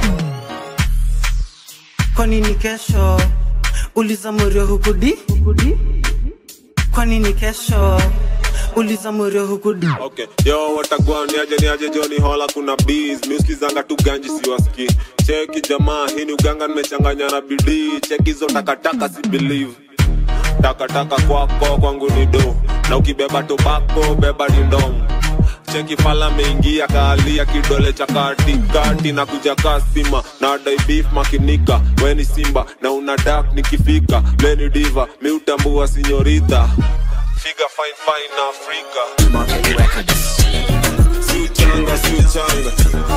kwa nini kesho uliza morio hukudi kwa nini kesho uliza morio hukudi okay yo watagwa niaje niaje joni hola kuna bees miuskizanga tu ganji siwaski cheki jamaa hii ni uganga nimechanganya na bidii cheki hizo takataka si believe takataka kwako kwangu ni do na ukibeba tobako beba ni ndomo cheki fala meingia kaalia kidole cha katikati na kuja kasima na dai beef makinika weni simba na una dak nikifika leni diva miutambua sinyorita figa fine fine na afrika si uchanga si uchanga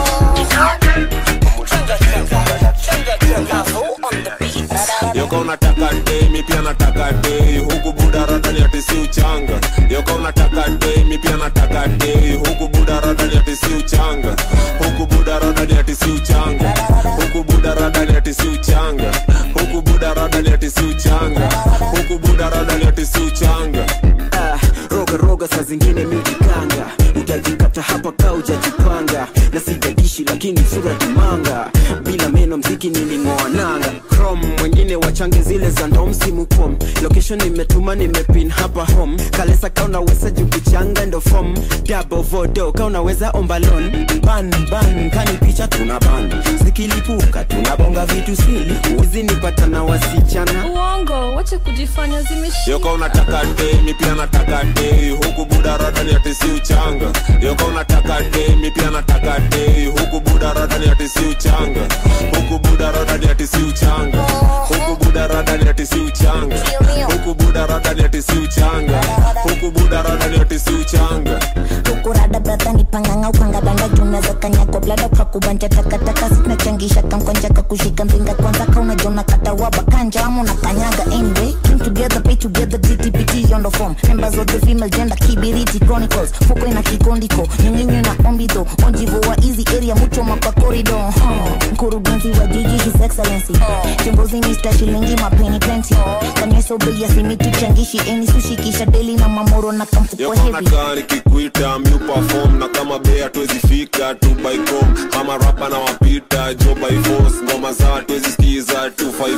yoka unataka dei mi pia nataka dei huku buda radani ati si uchanga yoka unataka dei mi pia nataka dei huku buda radani ati si uchanga huku buda radani ati si uchanga huku buda radani ati si uchanga huku buda radani ati si uchanga huku buda radani ati si uchanga Ah, roga roga saa zingine mijikanga utajikata hapa ka ujajipanga na sijadishi lakini sura kimanga bila meno mziki niling'oa nanga chrome mwengine wachange zile za ndo msimu pom location nimetuma nimepin hapa home kalesa ka unaweza jukuchanga ndo fom double vodo ka unaweza ombalon ban ban kani picha tuna ban zikilipuka tunabonga vitu sili uzi nipata na wasichana uongo wache kujifanya zimeshika yoka unataka dei mi pia nataka dei huku buda radani ati si uchanga yoka unataka dei mi pia nataka dei huku buda radani ati si uchanga huku buda radani ati si uchanga huku buda radani ati si uchanga huku buda radani ati si uchanga huku buda radani ati si uchanga ukurada brata ni panganga ukanga danda junaweza kanyako blada kakubanja takataka sinachangisha kamkonja kakushika mpinga kwanza kaunajona katawaba kanja ama unakanyaga anyway came together pay together gtpt on the form members of the female gender kibiriti chronicles fuko ina kikondiko nyunginyo na ombido onjivo wa easy area mucho mapa corridor huh. mkurugenzi wa jiji his excellency kiongozi mr shilingi mapeni plenty kanyesobei asimitu changishi eni sushikisha deli na mamoro na kamfuko yoka heavy unakaa nikikuita mi perform na kama bei hatuwezi fika tu by com ama rapa na wapita jo by force ngoma za hatuwezi sikiza 254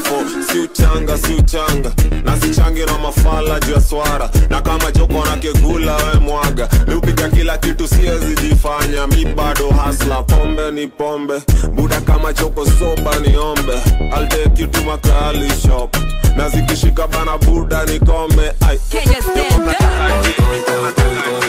si uchanga si uchanga na sichangi na mafala juu ya swara na kama joko na kegula we mwaga miupiga kila kitu siwezi jifanya mi bado hasla pombe ni pombe buda kama joko soba niombe I'll take you to makali shop na zikishika bana buda nikome ai Yoko nataka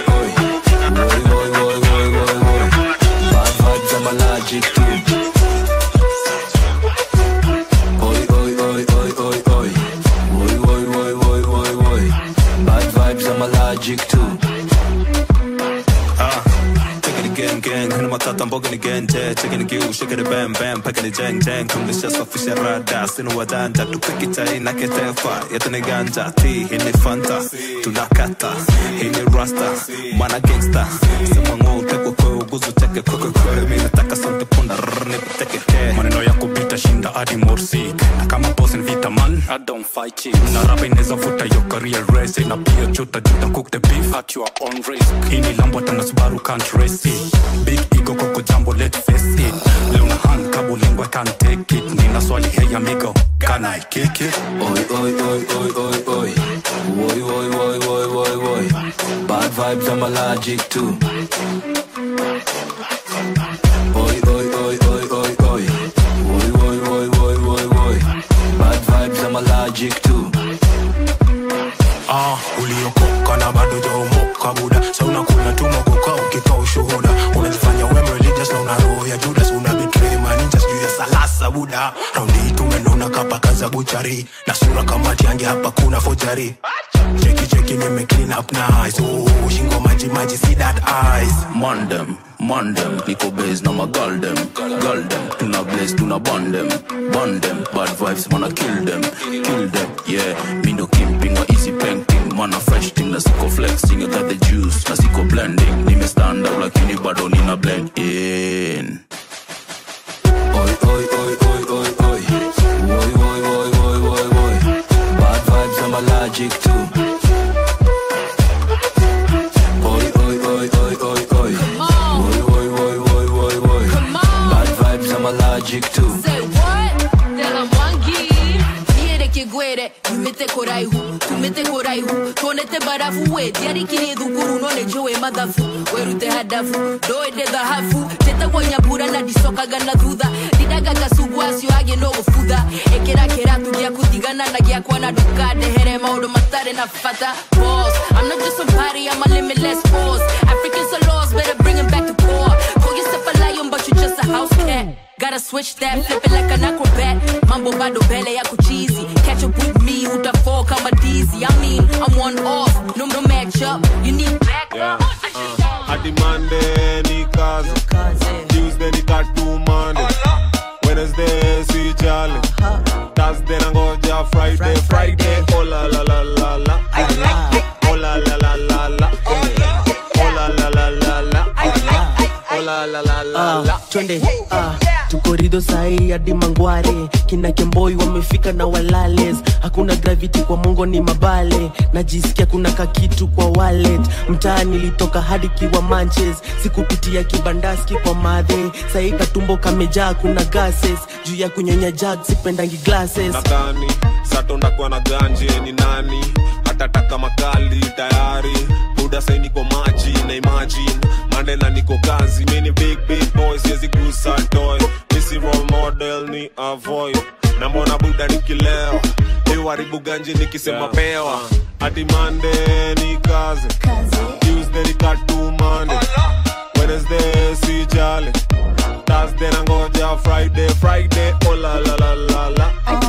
Gang gang, hina matata mboga ni genje Checking the gill, shaking the bam bam Packing the jang jang, kumlisha safisha rada Sinu wajanja, tupikita ina ketefa Yetu ni ganja, ti hini fanta Tunakata, hini rasta Mana gangsta, sema ngoo Tekwe kwe uguzu teke kwe kwe kwe Mi nataka sonte punda, rrr nipiteke ke maneno yako bita shinda hadi morsik na kama boss ni vita man I don't fight it na rapa inaweza vuta yo career race na pia chuta juta cook the beef at your own risk hii ni lambo tana subaru can't race it big ego koko jambo let face it luna hand kabo lingua can't take it nina swali hey amigo can I kick it Oi, oi, oi, oi, oi, oi. Oi, oi, oi, oi, oi, oi. Bad vibes, I'm allergic to. Oi, oi, oi, oi, oi, oi. Oi, oi, oi, oi, oi, oi. Bad vibes, I'm allergic to. ah uliokoka na bado jaomoka buda sa unakula tumokoka ukika ushuhuda unajifanya we religious na una roho ya judas una betray maninja sijuu ya salasa buda raundi hii tumenona kapaka za buchari na sura kama tiange hapa kuna fojari cheki cheki nime clean up nice oh, shingo maji maji see that eyes Mandem, mandem, niko base na magaldem Galdem, tuna blaze, tuna bondem Bondem, bad vibes, wanna kill them Kill them, yeah Mindo kimping, wa easy painting Mana fresh thing, na siko flexing I got the juice, na siko blending Nime stand out, lakini bado nina blend in Oi, oi, oi, oi, oi, oi. Oi, oi, oi, oi, oi, oi. Bad vibes, I'm allergic to. Oi, gwere yumite kuraihu tumite kuraihu tuonete barafu we tiarikirie thukuru no nä njå mathabu werute hadabu ndoende dhahabu tetagwo nyambura na ndicokaga na thutha ndindagaga cugu acio agä no gå butha ä kä ra kä ratu gä aku tigana na gä akwa na ndukandehere maå ndå matarä na bata Boss, I'm not just somebody, I'm a limitless force. Africans are lost, better bring 'em back to core. Call yourself a lion, but you just a house cat. Gotta switch that, flip it like an acrobat. Mambo bado bele yako cheesy. Catch up with me, utafall kama dizzy. I mean, I'm one off, no no match up. You need back Yeah, uh, hadi Monday ni kazi Tuesday ni katu Monday Wednesday si jali Thursday nangoja Friday Friday oh la la la la la Oh la la la la la Oh la la la la la Oh la la la la la Ah, twende ah, tuko rido sahi hadi mangware kina kemboi wamefika na walales hakuna gravity kwa mongo ni mabale najisikia kuna kakitu kwa wallet mtaa nilitoka hadi kiwa manches sikupitia kibandaski kwa madhe sahi katumbo kamejaa kuna gases juu ya kunyonya jag sipendangi glasses nadhani sato ndakuwa na ganje ni nani hatataka makali tayari buda sai niko maji na imagine mandela niko kazi mini big big boy siwezi gusa toy misi role model ni avoid na mbona buda nikilewa iwaribu ganje nikisema pewa hadi mande ni kazi tuesday ni katu mande wednesday si jali thursday nangoja friday friday oh la la la la la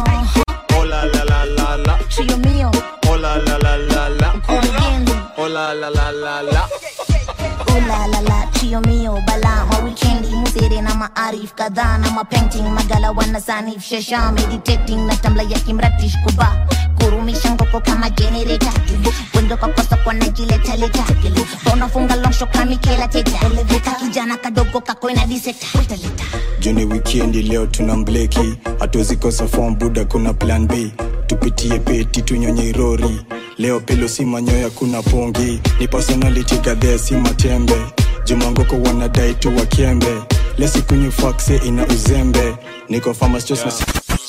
oh la la la la la Trio mio, oh la la la la la Origendi. oh la la la la la Oh la la la, trio mio, bala ma weekendi Musere na maarif kadhaa na mapainting Magala wanasanif shesha meditating Na tambla ya kimratish kuba Kurumisha ngoko kama generator Wendo kwa kosa kwa najileta leta Unafunga longsho kama kela teta Kijana kadogo kako ina diseta juni wikendi leo tuna mbleki hatuzikosa form buda kuna plan b tupitie peti tunyonye irori leo pelo si manyoya kuna pongi ni personality gadhea si matembe jumangoko wanadai tu wakembe lesikunywi fakse ina uzembe niko farmers just na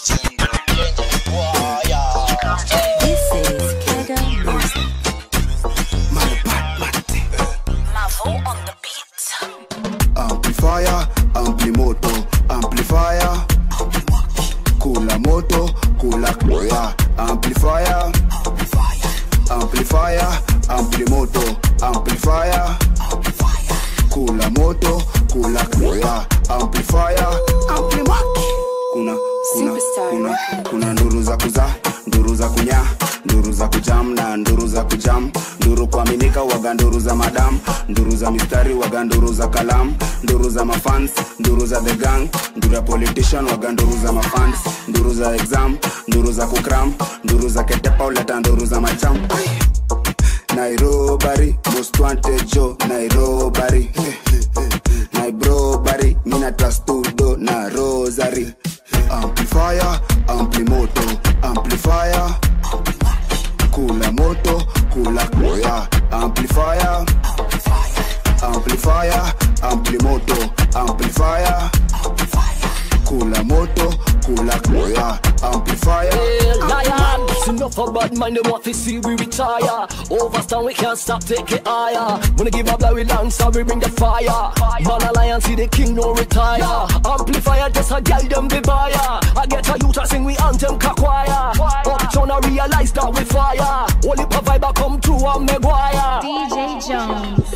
amplifier amplimoto amplifier kula moto kula koya amplifier amplifier amplimoto amplifier kula moto kula koya amplifier amplimaki kuna kuna kuna kuna nduru za kuza nduru za kunya nduru za kujam na nduru za kujam nduru kuaminika waga nduru za madam nduru za mistari waga nduru za kalam nduru za mafans nduru za the gang nduru ya politician waga nduru za mafans nduru za exam nduru za kukram nduru za ketepa uleta nduru za macham nairobari most wanted jo nairobari nairobari mina trastudo na rosary amplifier amplimoto amplifier kula moto kula koya amplifier amplifier amplimoto amplifier kula moto kula koya amplifier Lion, it's enough of bad mind, them want to see we retire. Overstand, we can't stop, take it higher. Wanna give up, like we dance, so we bring the fire. Man alliance, see the king, no retire. Amplifier, just a girl, them the buyer. I get a youth, I sing, we anthem, kakwaya. Uptown, I realize that we fire. Only a vibe, I come through, I'm Maguire. DJ Jones.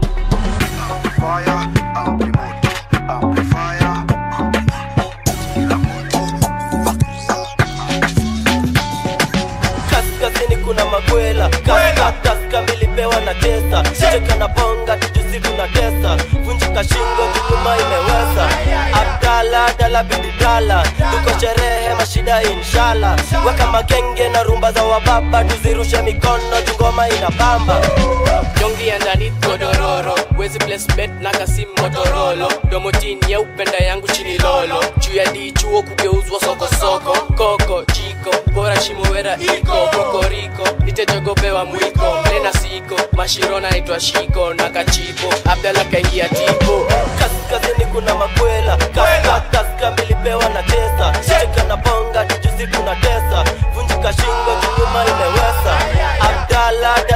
Fire, amplimoto, amplifier. kaskazini kuna makwela kaskazka milipewa na tesa cheka na bonga tujusi kuna tesa vunjika shingo kutuma imeweza abdala dala bididala tuko sherehe mashida inshala weka magenge na rumba za wababa tuzirushe mikono jungoma ina bamba dongi ya ndani godororo wezi placement na kasi motorolo domotini ya upenda yangu chini lolo juu ya dichuo kugeuzwa sokosoko koko jiko bora shimowera iko kokoriko nitejogopewa mwiko mlena siko mashiro naitwa shiko na kachipo abdala kaingia tipo kaskazini kuna makwela kaska milipewa na tesa cheka na bonga tujusi kuna tesa vunjika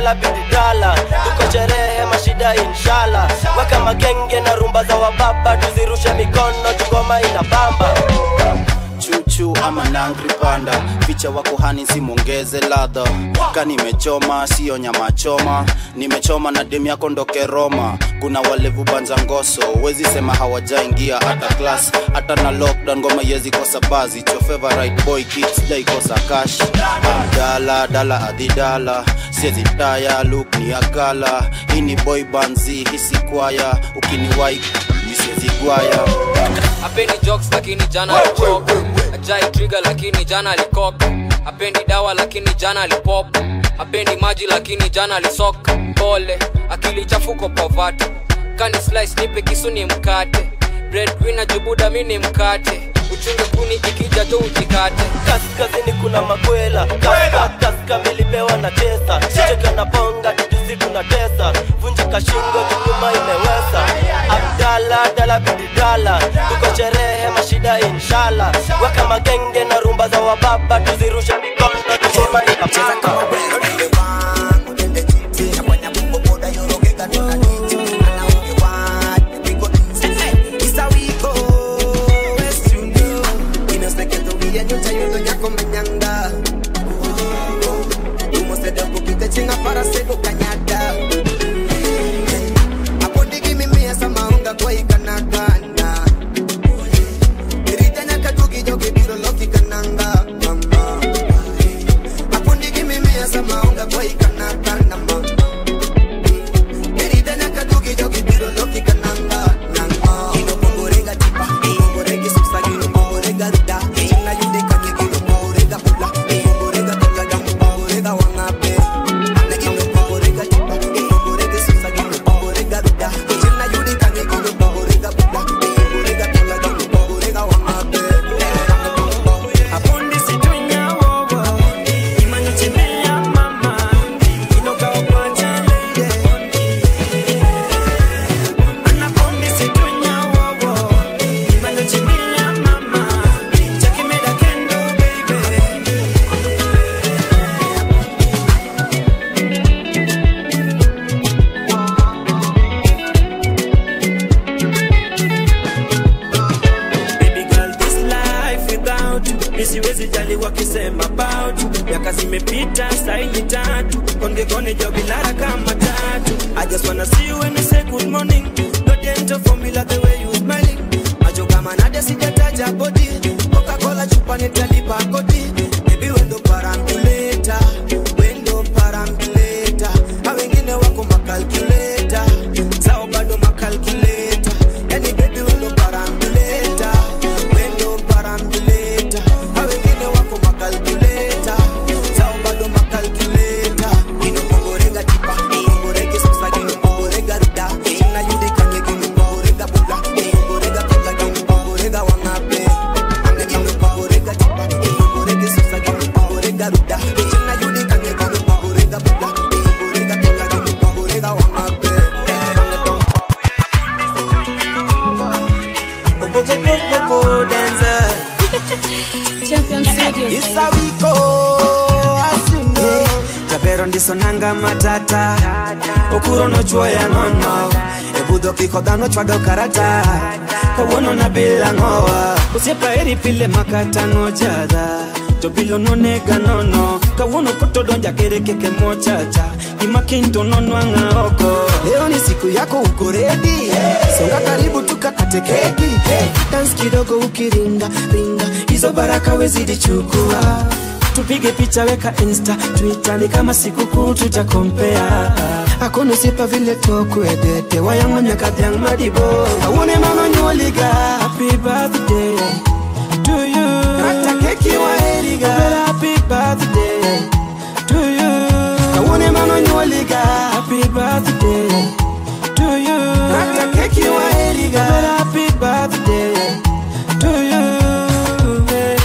dala bididala tuko sherehe mashida inshala weka magenge na rumba za wababa tuzirushe mikono tugoma ina bamba chuchu ama nangri panda picha wako hani simwongeze ladha ka nimechoma siyo nyama choma nimechoma na demu yako ndoke roma kuna walevu banza ngoso wezi sema hawajaingia hata klas hata na lockdown ngoma yezi kosa bazi cho favorite boy kids dai kosa cash dala dala adidala siezi taya look ni akala hii ni boy banzi hisi kwaya ukiniwai misiezi gwaya apendi jokes lakini jana alichoka ajai trigger lakini jana alikoka apendi dawa lakini jana alipop apendi maji lakini jana alisoka pole akili chafuko povati kani slice nipe kisu ni mkate breadwinner jubuda mi ni mkate uchunge kuni ikija tu ujikate kaskazini kuna makwela kaska kaska milipewa na tesa cheka na bonga tujusi tuna tesa vunjika shingo kinyuma imeweza abdala dala bididala tuko sherehe mashida inshala weka magenge na rumba za wababa tuzirushe mikono tugoma inapamba chinga para sego kanyada apondigi mimia samaunga kwa ikanagana iritanya katugi jogi biro loki kananga mama apondigi mimia samaunga kwa ikanagana mama iritanya katugi jogi biro loki kananga nanga ino pongorega tipa pongoregi subsa ino pongorega ruda china yude kanye ino pongorega pula pongorega kanya pongorega wangape Baby girl, this life without you nisiwezi jali wakisema about you miaka zimepita saini tatu kongekone jobilara kama tatu I just wanna see you when you say good morning no dental formula the way you smiling macho kama nade sijataja body Coca-Cola chupa nitalipa kodi baby wendo parambuleta wendo parambuleta a wengine wako makalkuleta sao bado makalkuleta yani baby wendo parambuleta wendo parambuleta a wengine wako makalkuleta sao bado makalkuleta ino pongorega tipa pongorege sasa ino pongorega ruda china yude kanye ino pongorega bula pongorega kanya ino pongorega wangape ane ino pongorega tipa pongorege sasa ino pongorega ruda china yude kanye ino pongorega bula pongorega kanya ino pongorega wangape japero ndisonanga matata okuro nochwoya nono ebudho kiko dhano chwado karata kawuono na bila ng'owa osiepa eri pile makata ng'ojadha to bilo nonega nono kawuono kotodonja kere keke mochacha gima kinto nonwang'a oko leo ni siku yako uko redi songa karibu tukakate keki dans kidogo ukiringa ringa hizo baraka wezidi chukua tupige picha weka insta twitter ni kama sikukuu tutakompea akono sipa vile tokwedete wayango nyaka dhiang' madibo awuone mama nyuoliga happy birthday to you kata keki waheriga happy birthday to you awuone mama nyuoliga happy birthday to you kata keki waheriga happy birthday to you eh.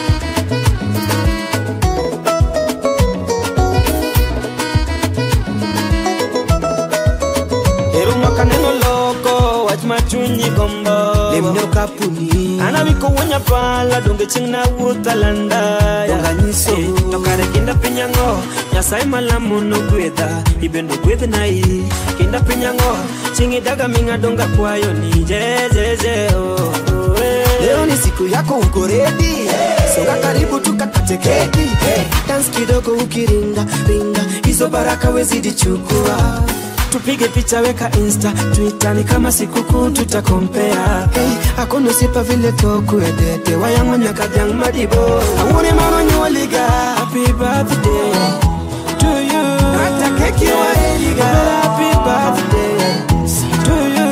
Ero mwaka neno loko wach ma chunyi gombo lemno kapuni ana wiko wonya pala donge chieng' na wuotha landa donga nyiso to kare kinda piny ang'o nyasaye malamu nogwedha ibe nogwedh nai kinda piny ang'o chingi daga ming'adonga kwayo ni jejeje oh, oh, eh. leo ni siku yako uko redi songa karibu tukakate keki hey. dans kidogo ukiringa ringa hizo baraka wezidi chukua tupige picha weka insta twitter ni kama sikukuu tutakompea hey, akono sipa vile tokuedete wayang'onyakadhiang' madibo awuone mano nyuoliga happy birthday to you hata keki waeliga happy birthday to you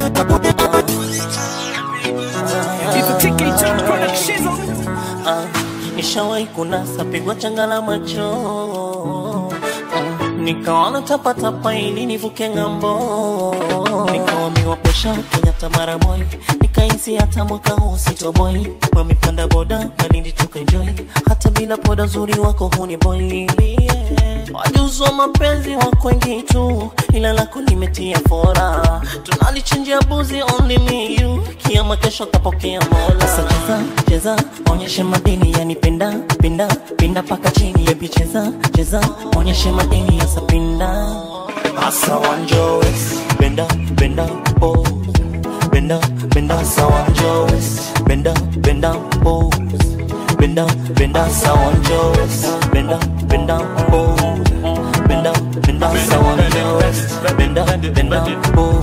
Ah, nishawahi kunasa pigwa changa la macho Ah, nikaona tapatapa ili nivuke ng'ambo nikawamiwa pesha kenyatta mara moja nikahisi hata mwaka huu sitoboi wamepanda boda malindi tukaenjoy hata bila poda zuri wako huni boy wajuzwa mapenzi wako wengi tu ila lako limetia fora tunalichinjia buzi only me you kiama kesho kapokea mola sasa cheza cheza onyeshe madini yani penda pinda pinda paka chini baby cheza cheza onyeshe madini yasa pinda asa wanjowes benda benda oh benda benda sawanjowes benda benda oh benda benda sawanjowes benda benda oh benda benda sawanjowes benda benda oh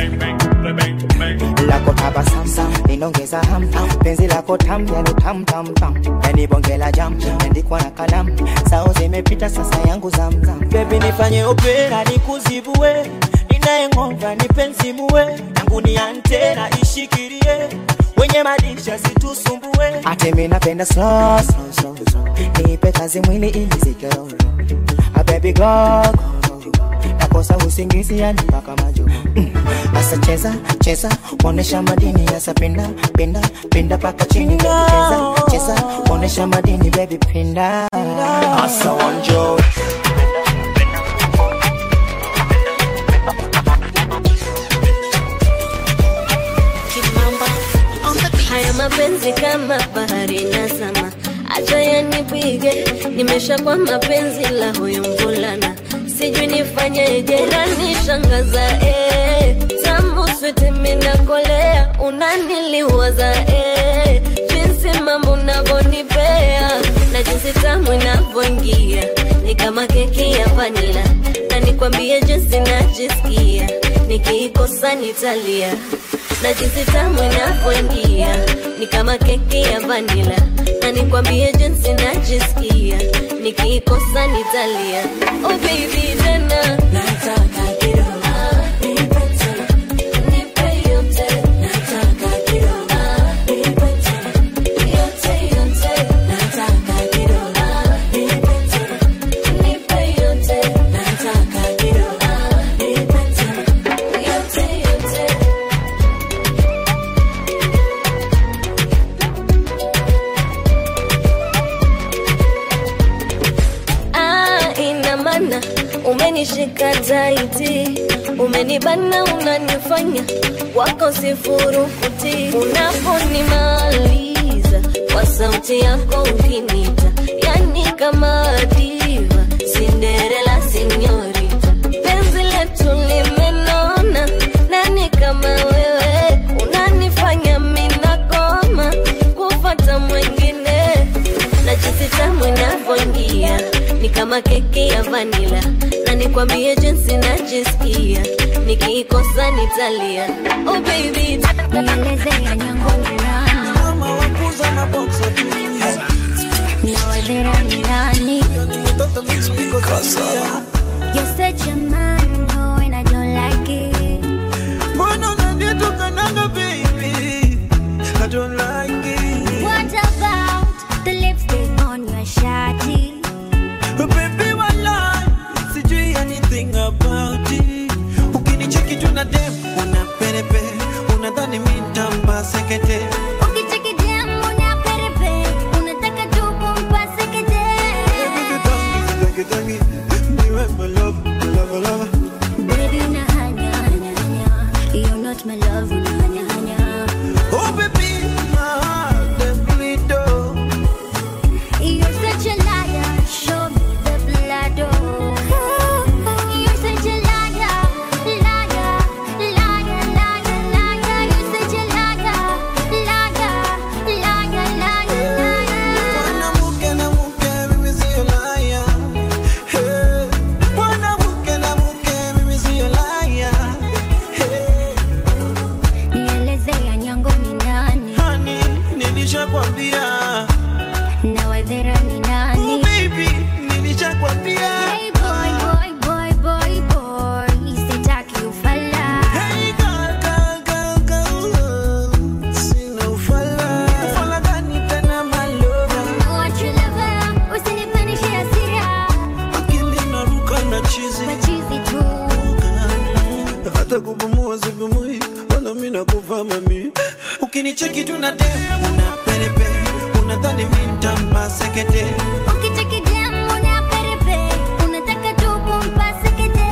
lako tabasamsam inaongeza ham penzi lako tam yani tam tam tam yani bonge la jam andikwa na kalam sao zimepita sasa yangu zamzam bebi nifanye opera nikuzibue ninayeng'onga nipenzimue yangu ni antena ishikirie wenye madisha situsumbue ate mi napenda slow slow slow slow nipe kazi mwili ili zikeroro a baby go go, go. nakosa usingizi yani mpaka majo mm. asa cheza cheza onesha madini yasa pinda pinda pinda paka chini baby cheza cheza onesha madini baby pinda asa wanjo haya mapenzi kama bahari nazama acha yanipige nimesha kwa mapenzi la huyu mvulana sijui nifanyeje nanishangaza eh. tamu switi minakolea unaniliwaza eh. jinsi mambo unavyonipea na jinsi tamu inavyoingia ni kama keki ya vanila na nikwambie jinsi najisikia nikiikosa nitalia na jinsi tamu inavyoingia ni kama keki ya vanila na nikwambie jinsi najisikia nikiikosa nitalia oh baby tena nataka kidogo nipe tena nipe yote nataka kidogo nipe tena yote yote nataka kidogo nipe tena nipe yote nataka kidogo nipe tena yote yote Ah, ina maana umenishika taiti, umenibana, unanifanya wako sifurukuti. Unaponimaliza kwa sauti yako ukinita, yani kama diva, Cinderella sinyorita, penzi letu limenona, nani kama wewe unanifanya minakoma kufata mwengine na jinsi tamu inavyoingia ni kama keki ya vanila na nikwambie jinsi najisikia nikiikosa nitalia oh baby nielezea nyango ni nani nawadhera ni nani You're such a man, oh, and I don't like it. mbona unanitukananga baby I don't like it What about the lipstick on your shawty? baby wala sijui anything about it ukinicheki tu na dem una perepe unadhani mi ntampa sekete Ukicheki dem, una perepe, unataka tu kumpase kete. Tangi, tangi, niwe my love, love, love. Baby, una hanya, hanya, hanya. You're not my love, una hanya, hanya. Oh baby, my Ufala ni nani? baby nilichakwambia Hey boy, boy, boy, boy, boy. Sitaki ufala. Hey girl, girl, girl, girl. Sina ufala. Ufala gani tena my lover? What you lover, usinipandishe hasira. Akili inaruka na chizi. Machizi tu. hata kupumua sipumui wala mi nakufa mami ukinicheki tunadem unaperepe unadhani mi ntambasekete Ukicheki dem unaperepe, unataka tu kumpase kete.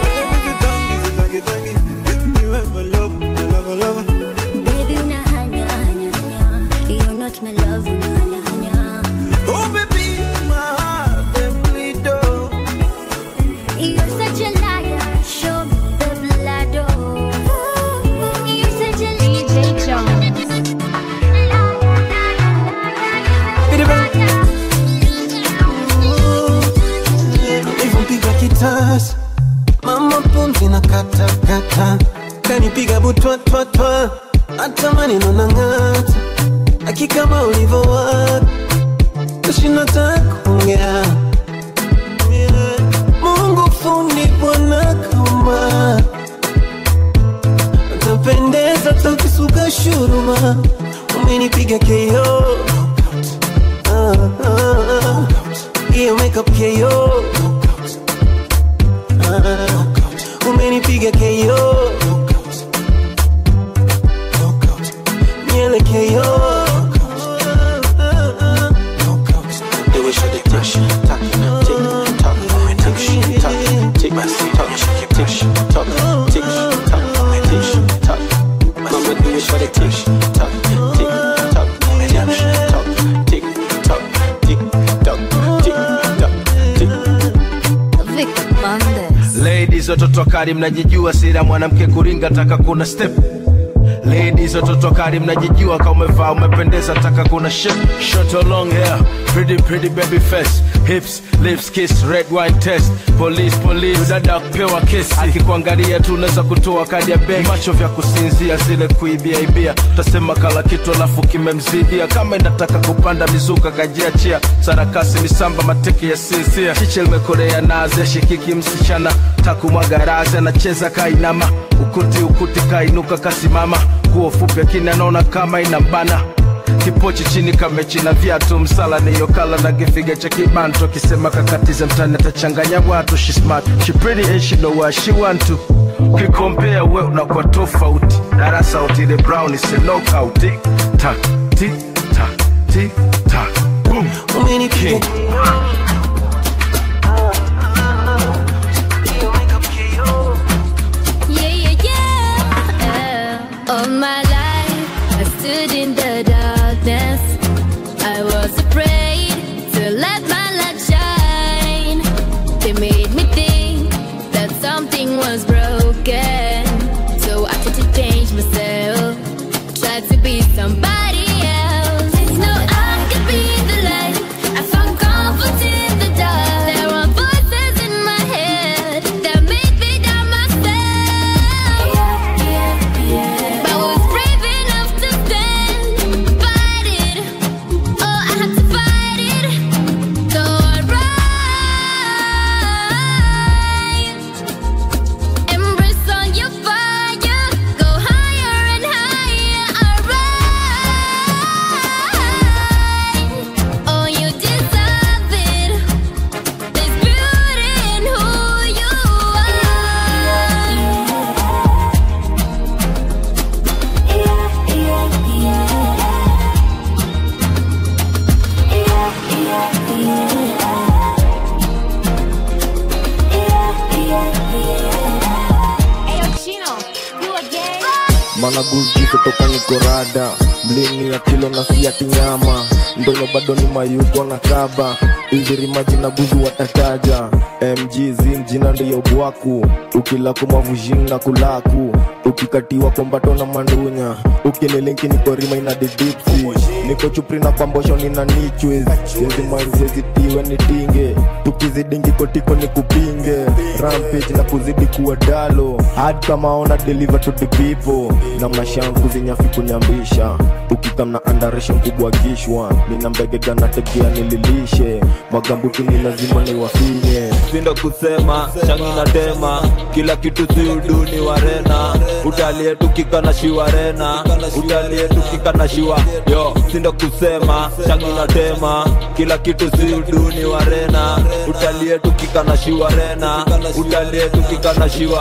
Baby, unahanya, hanya, hanya. You're not my love, unahanya, hanya. Oh baby, my heart them bleed oh. You're such a liar, show me the blood, oh. You're such a DJ Jones. Nilivyopiga kitasa mama pumzi na kata kata kanipiga butwa twa twa hata maneno na ng'ata akikama ulivyowaka kashinda takuongea Mungu fundi bwana kama utapendeza takisuka shuruma umenipiga KO Ah, ah, ah. hiyo makeup KO Ah, umenipiga KO nyele KO Do it, shut it, touch, touch, tick, tock, tick, tock, tick, tock, tick, tock, tick, tock, tick, tock. Mama, do it, shut it, tick, tock, tick, tock, tick, tock, tick, tock, tick, tock, tick, tock, tick. Ladies watoto kali mnajijua sira mwanamke kuringa taka kuna step Ladies watoto kali mnajijua kama umevaa umependeza taka kuna shit Short or long hair pretty pretty baby face hips lips kiss red wine test police police dada kupewa kesi akikuangalia tu unaweza kutoa kadi ya benki macho vya kusinzia zile kuibia ibia utasema kala kitu alafu kimemzidia kama inataka kupanda mizuka kajiachia sarakasi misamba mateke ya sinzia chiche limekolea nazi ashikiki msichana takumwaga razi anacheza kainama ukuti ukuti kainuka kasimama nguo fupi akini anaona kama inambana kipochi chini kamechi na viatu msala niyokala na kifiga cha kibanto akisema kakatize mtani atachanganya watu she smart she pretty and she know what she want to ukikompea we unakuwa tofauti darasa utile brown is a knockout tik tak tik tak tik tak boom umenipiga Yeah, yeah, yeah. All my life, I stood in the darkness. I was afraid to let my light shine. They made me think that something was broken. So I had to change myself. Try to be somebody else. No, I could be the light. I found comfort in the dark. There were voices in my head that made me doubt myself. But I was brave enough to stand, fight it. Oh, I had to fight it. So I rise, embrace all your fire, go higher and higher. I rise. Oh, you deserve it. There's beauty in who you managuzi kutoka nikorada mlini ya kilo na siati nyama ndono bado ni mayuko na kaba izirimaji na buzu watataja mg zin jina ndiyo bwaku ukilako mavujini na kulaku ukikatiwa kombato na mandunya ukinilinki nikorima ina didipsi niko chupri na kwambosho nina nichwez zezimazezitiwe nitinge tukizidingi kotiko ni kupinge rampage na kuzidi kuwa dalo hadi kama ona deliver to the people na mashangu zinyafi kunyambisha ukikamna andaresha mkubwa kishwa nina mbegega nategea nililishe magambuti ni lazima niwafinye sindo kusema shangi na tema kila kitu si uduni warena utalie tukika na shiwarena utalie tukika na shiwa yo sindo kusema shangi na tema kila kitu si uduni warena utalie tukika na shiwarena utalie tukika na shiwa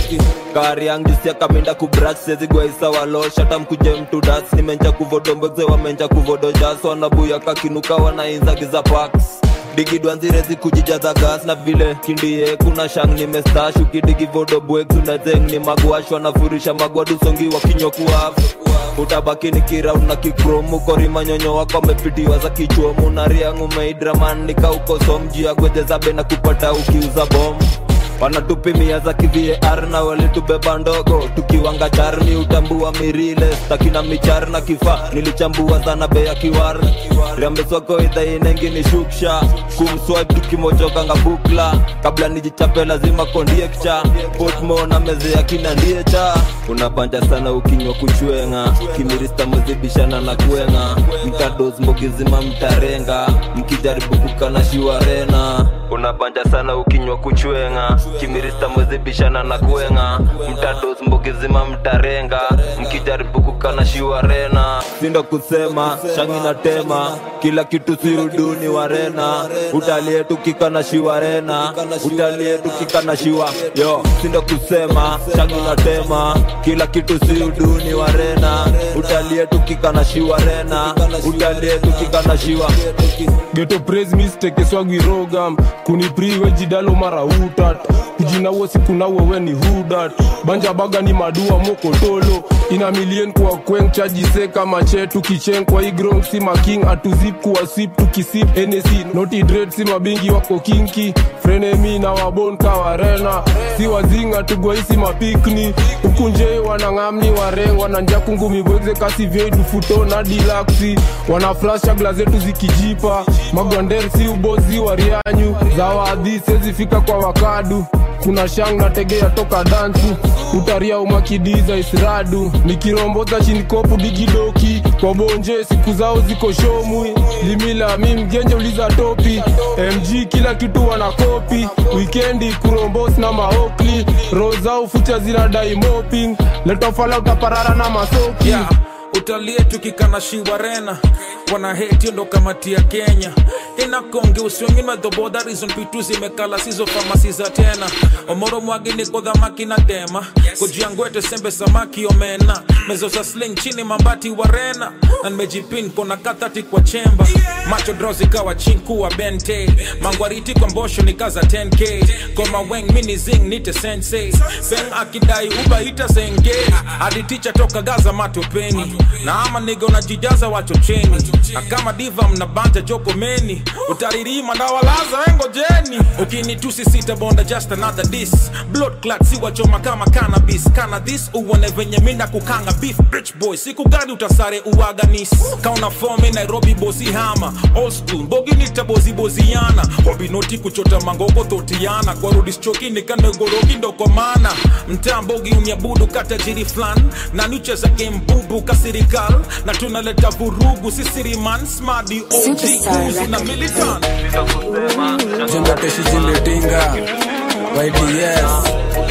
kari yangu sia kaminda kubrat sezi gwaisa walo shata mkuje mtu das nimenja kuvodomboze wamenja kuvodojas wanabuya kakinuka wanainza giza paks digidwanzirezi kujijaza gas na vile kindie kuna shang nimestash ukidigi vodobwek unazeng ni magwash wanafurisha magwadusongi wakinyokuafu utabaki ni kiraun na kikromu korimanyonyo wako amepitiwa za kichwomu na riangu meidraman nikaukosom agwejezabe na kupata ukiuza bomu wanatupimia za kivar na walitubeba ndogo tukiwanga charmi utambua mirile stakina michar na kifaa nilichambua sana bei ya kiwar riambeswako idhainengi ni shuksha kumswipe tukimojokanga bukla kabla nijichape lazima kondiekcha potmo na meze ya kina ndiecha unabanja sana ukinywa kuchwenga kimirista muzibishana na kwenga mtados mbogizima mtarenga mkijaribu kukana shiwarena unabanja sana ukinywa kuchwenga kimirista mwezibishana na kwenga mtados mbogizima mtarenga mkijaribu kukana shiwarena sindo kusema shangi na tema kila kitu si uduni warena utalie tukikana shiwarena utalie tukikana shiwa yo sindo kusema shangi na tema kila kitu si uduni warena utalie tukikana shiwarena utalie tukikana shiwa geto praise mistake swagwirogam kunipriwe jidalo mara utat kujinawo sikunawe we ni hudat banja baga ni madua mokotolo ina milien kwa kweng chajise kama chetu kicheng kwa igrong si making atuzip kuwa sip tukisip enesi noti dred si mabingi wako kinki frenemi na wabon kawarena si wazinga tugwaisi mapikni ukunje wanangamni wareng wananja kungumibweze kasi vyedufuto na dilaksi wanaflasha gla zetu zikijipa magwander si ubozi wa rianyu za waadhi sezifika kwa wakadu kuna shang na tegea toka dansu utaria umakidiza isradu nikiromboza chinikopu digidoki kwa bonje siku zao ziko shomwi limila mi mgenje uliza topi mg kila kitu wana kopi wikendi kurombos na maokli rozao fucha zinadai moping letofala utaparara na masoki yeah. utalie tukikana shiwarena wana heti ndo kamati ya kenya inakonge usiongima dhoboda rizon pitu zimekala sizo famasi za tena omoro mwagini kodhamaki na tema kojiangwete sembe samaki omena mezo za sling chini mambati warena na nimejipin kona kathati kwa chemba macho drozi kawa chinku bente mangwariti kwa mbosho nikaza 10k koma weng mini zing nite sensei beng akidai uba ita senge aditicha toka gaza matopeni na ama niga unajijaza wachocheni na kama diva mnabanja jokomeni utaririma ndawalaza wengojeni ukinitusi sita bonda just another dis blood clot si wachoma kama cannabis kana this uone venye mina kukanga beef rich boy siku gani utasare uaganis kauna fomi nairobi bosi hama old school boginita bozi boziana hobinoti kuchota mangoko totiana kwa rudischoki nikandogorogi ndokomana mtaa mbogi uniabudu katajiri flan na nucheza game bubu kasirikal na tunaleta vurugu sisiriman smadi og uzi na militan jembateshi zimetinga yds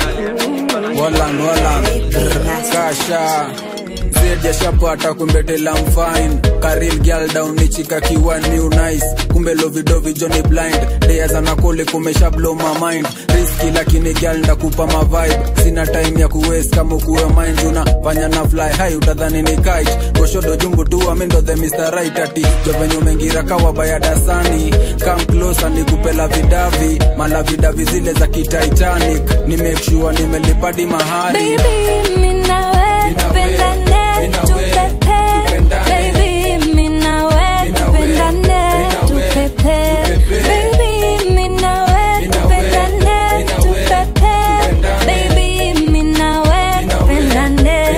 walan walan kasha zediashapata kumbetela mfine karil gyal down nichika kiwan new nice kumbe lovidovi joni blind deyazanakole kumesha blow my mind riski lakini gyal ndakupa mavibe sina time ya kuwes kama kuwe mind una fanya na fly high utadhani ni kite goshodo jungu tu amindo the mr right ati jovenye mengira kawa bayadasani come closer nikupela vidavi mala vidavi zile za kititanic ni make sure nimelipadi mahari Baby, mi nawe tupendane, tupepe. Baby, mi nawe tupendane, tupepe. Baby, mi nawe tupendane, tupepe. Baby, mi nawe tupendane,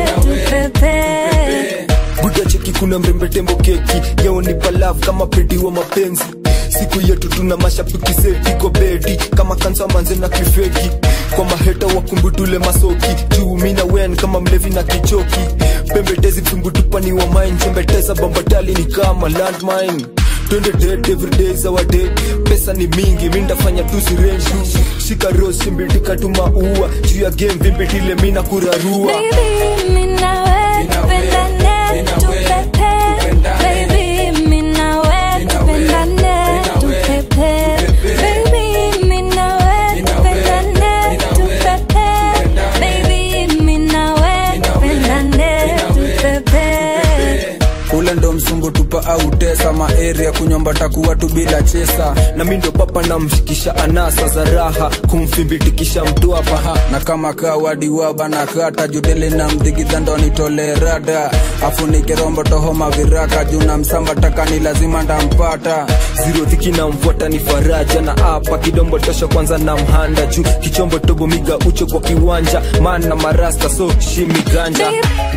tupepe. buda cheki kuna mrembe tembo keki yao ni palav kama pedi wa mapenzi siku yetu tuna mashabiki setiko bedi kama kansa manze na kifeki kwa maheta wakumbutule masoki juu mina wen kama mlevi na kichoki pembetezi mtungutupani wa mine chembeteza bambatali ni kama landmine twende dead every day is our day pesa ni mingi mindafanya tu sirenju shika rosi mbindika tu maua juu ya game vimbitile mina kurarua Baby, mi nawe tupendane, tupepe. Baby, mi nawe tupendane, tupepe. Baby, mi nawe tupendane, tupepe. Baby, mi nawe tupendane, tupepe. ule ndo msungu tupa au tesa maeria kunyomba takuwa tu bila chesa na mi ndo papa namshikisha anasa za raha kumfimbitikisha mtu hapa na kama kawadiwa na kata judele na mdhigidha ndo nitole rada afunike rombo toho maviraka juu na msamba takani lazima ndampata ziro dhiki na mfuata ni faraja na hapa kidombo tosha kwanza na mhanda juu kichombo tobo miga ucho kwa kiwanja man na marasta so shimi ganja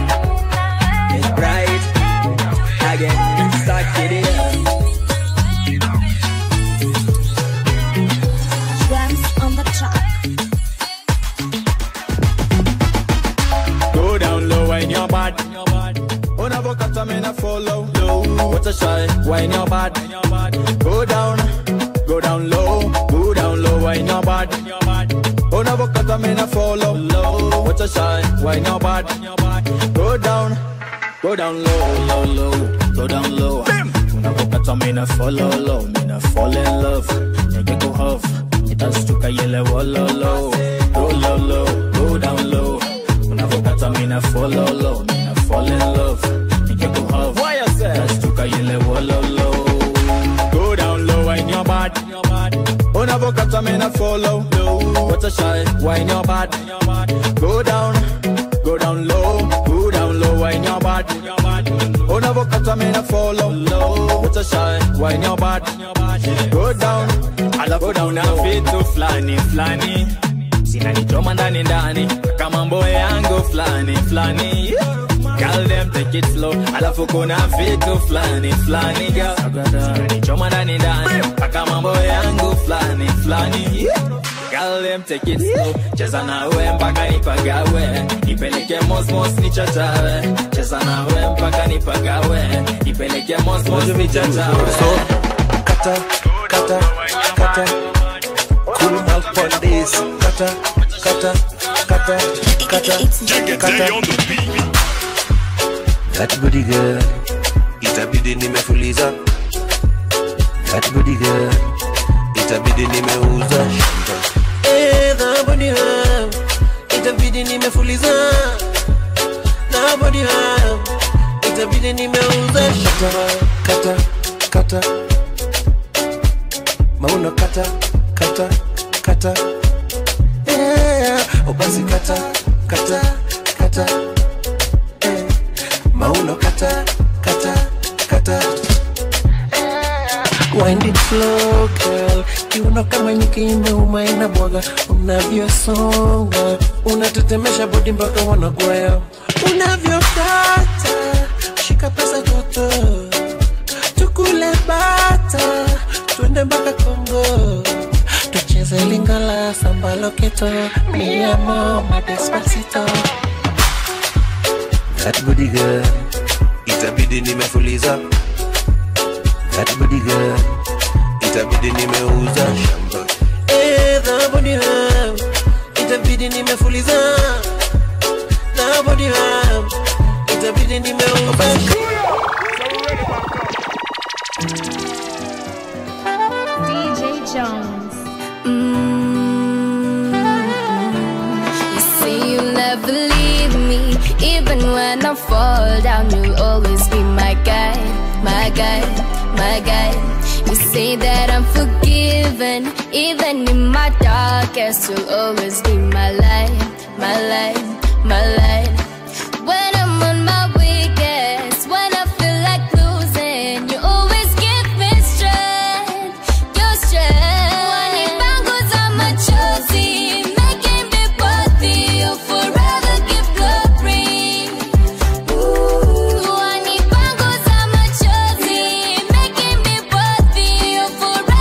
Right again, start it Drums on the track. Go down low, wine your bad. Unavokata me na follow low. What a shy, wine your bad. Go down, go down low, go down low, wine your bad. Unavokata me na follow low. What a shy, wine your bad. Go down, go down low, low, low, go down low. Unavokata me na follow low, me na fall in love. Nigga go huff, itastuka yele wolo low. Go low, low, go down low. Unavokata me na follow low, me na fall in love. Nigga go huff, itastuka yele wolo low. Go down low, wine your bad. Unavokata me na follow low. What a shy, wine your bad. Go down, go down low, go down low, wine your bad. Unavokata me na follow low. What a shy, wine your bad. Go down, alafu down na vitu flani flani zinanichoma ndani ndani kama mbo yangu flani flani Girl them take it slow alafu kuna vitu flani flani girl zinanichoma ndani ndani mpaka mambo yangu flani flani Girl them take it slow cheza nawe mpaka nipagawe nipeleke mosmos nichachawe cheza nawe mpaka nipagawe nipeleke mosmos nichachawe kata kata kata cool out on this kata kata kata kata kata that booty girl itabidi nimefuliza that booty girl itabidi nimeuza Eh, that body hum, itabidi nimefuliza na body hum, itabidi nimeuza kata kata mauno kata kata kata yeah. oh basi kata kata kata eh. mauno kata kata kata Wind it slow girl, kiuno kama nyuki imeuma inabwaga, unavyosonga unatetemesha bodi mpaka wanakwea, unavyokata shika pesa joto, tukule bata, twende mpaka Kongo, tucheze lingala samba loketo, mi amo madespacito. that booty girl itabidi nimefuliza that booty girl itabidi nimeuza shamba Eh, that body hum, itabidi nimefuliza na body hum, itabidi nimeuza DJ Jones. You say you'll never leave me, even when I fall down. You'll always be my guide, my guide, my guide. You say that I'm forgiven, even in my darkest. You'll always be my light, my light, my light. When I'm on my weakest, when I feel like losing, you always give me strength, your strength. Wanipanguza machozi, making me worthy, you forever give glory. Ooh, wanipanguza machozi, making me worthy, you forever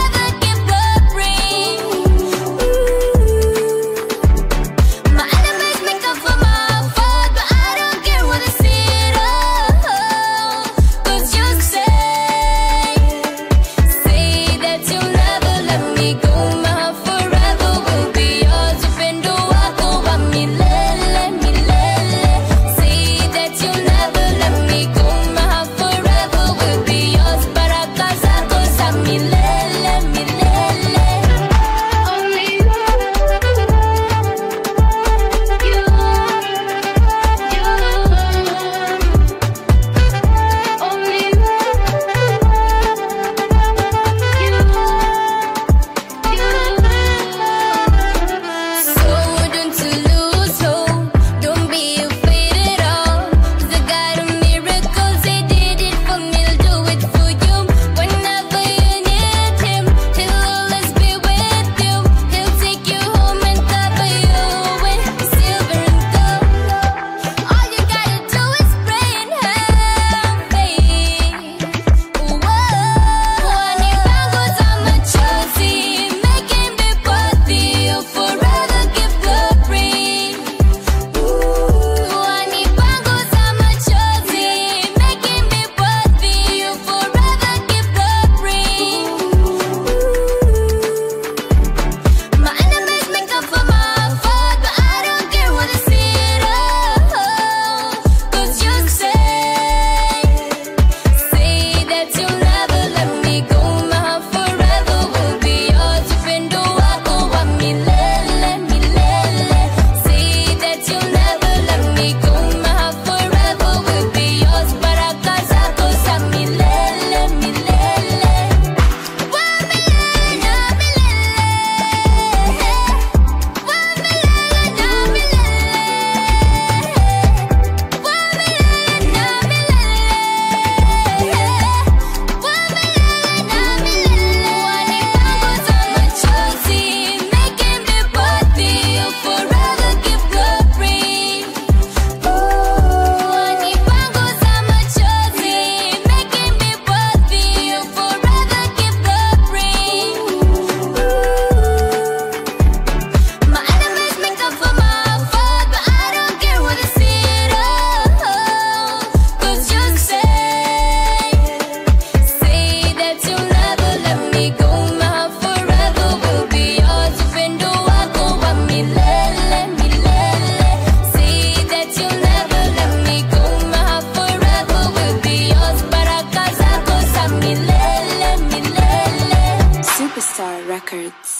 Beats.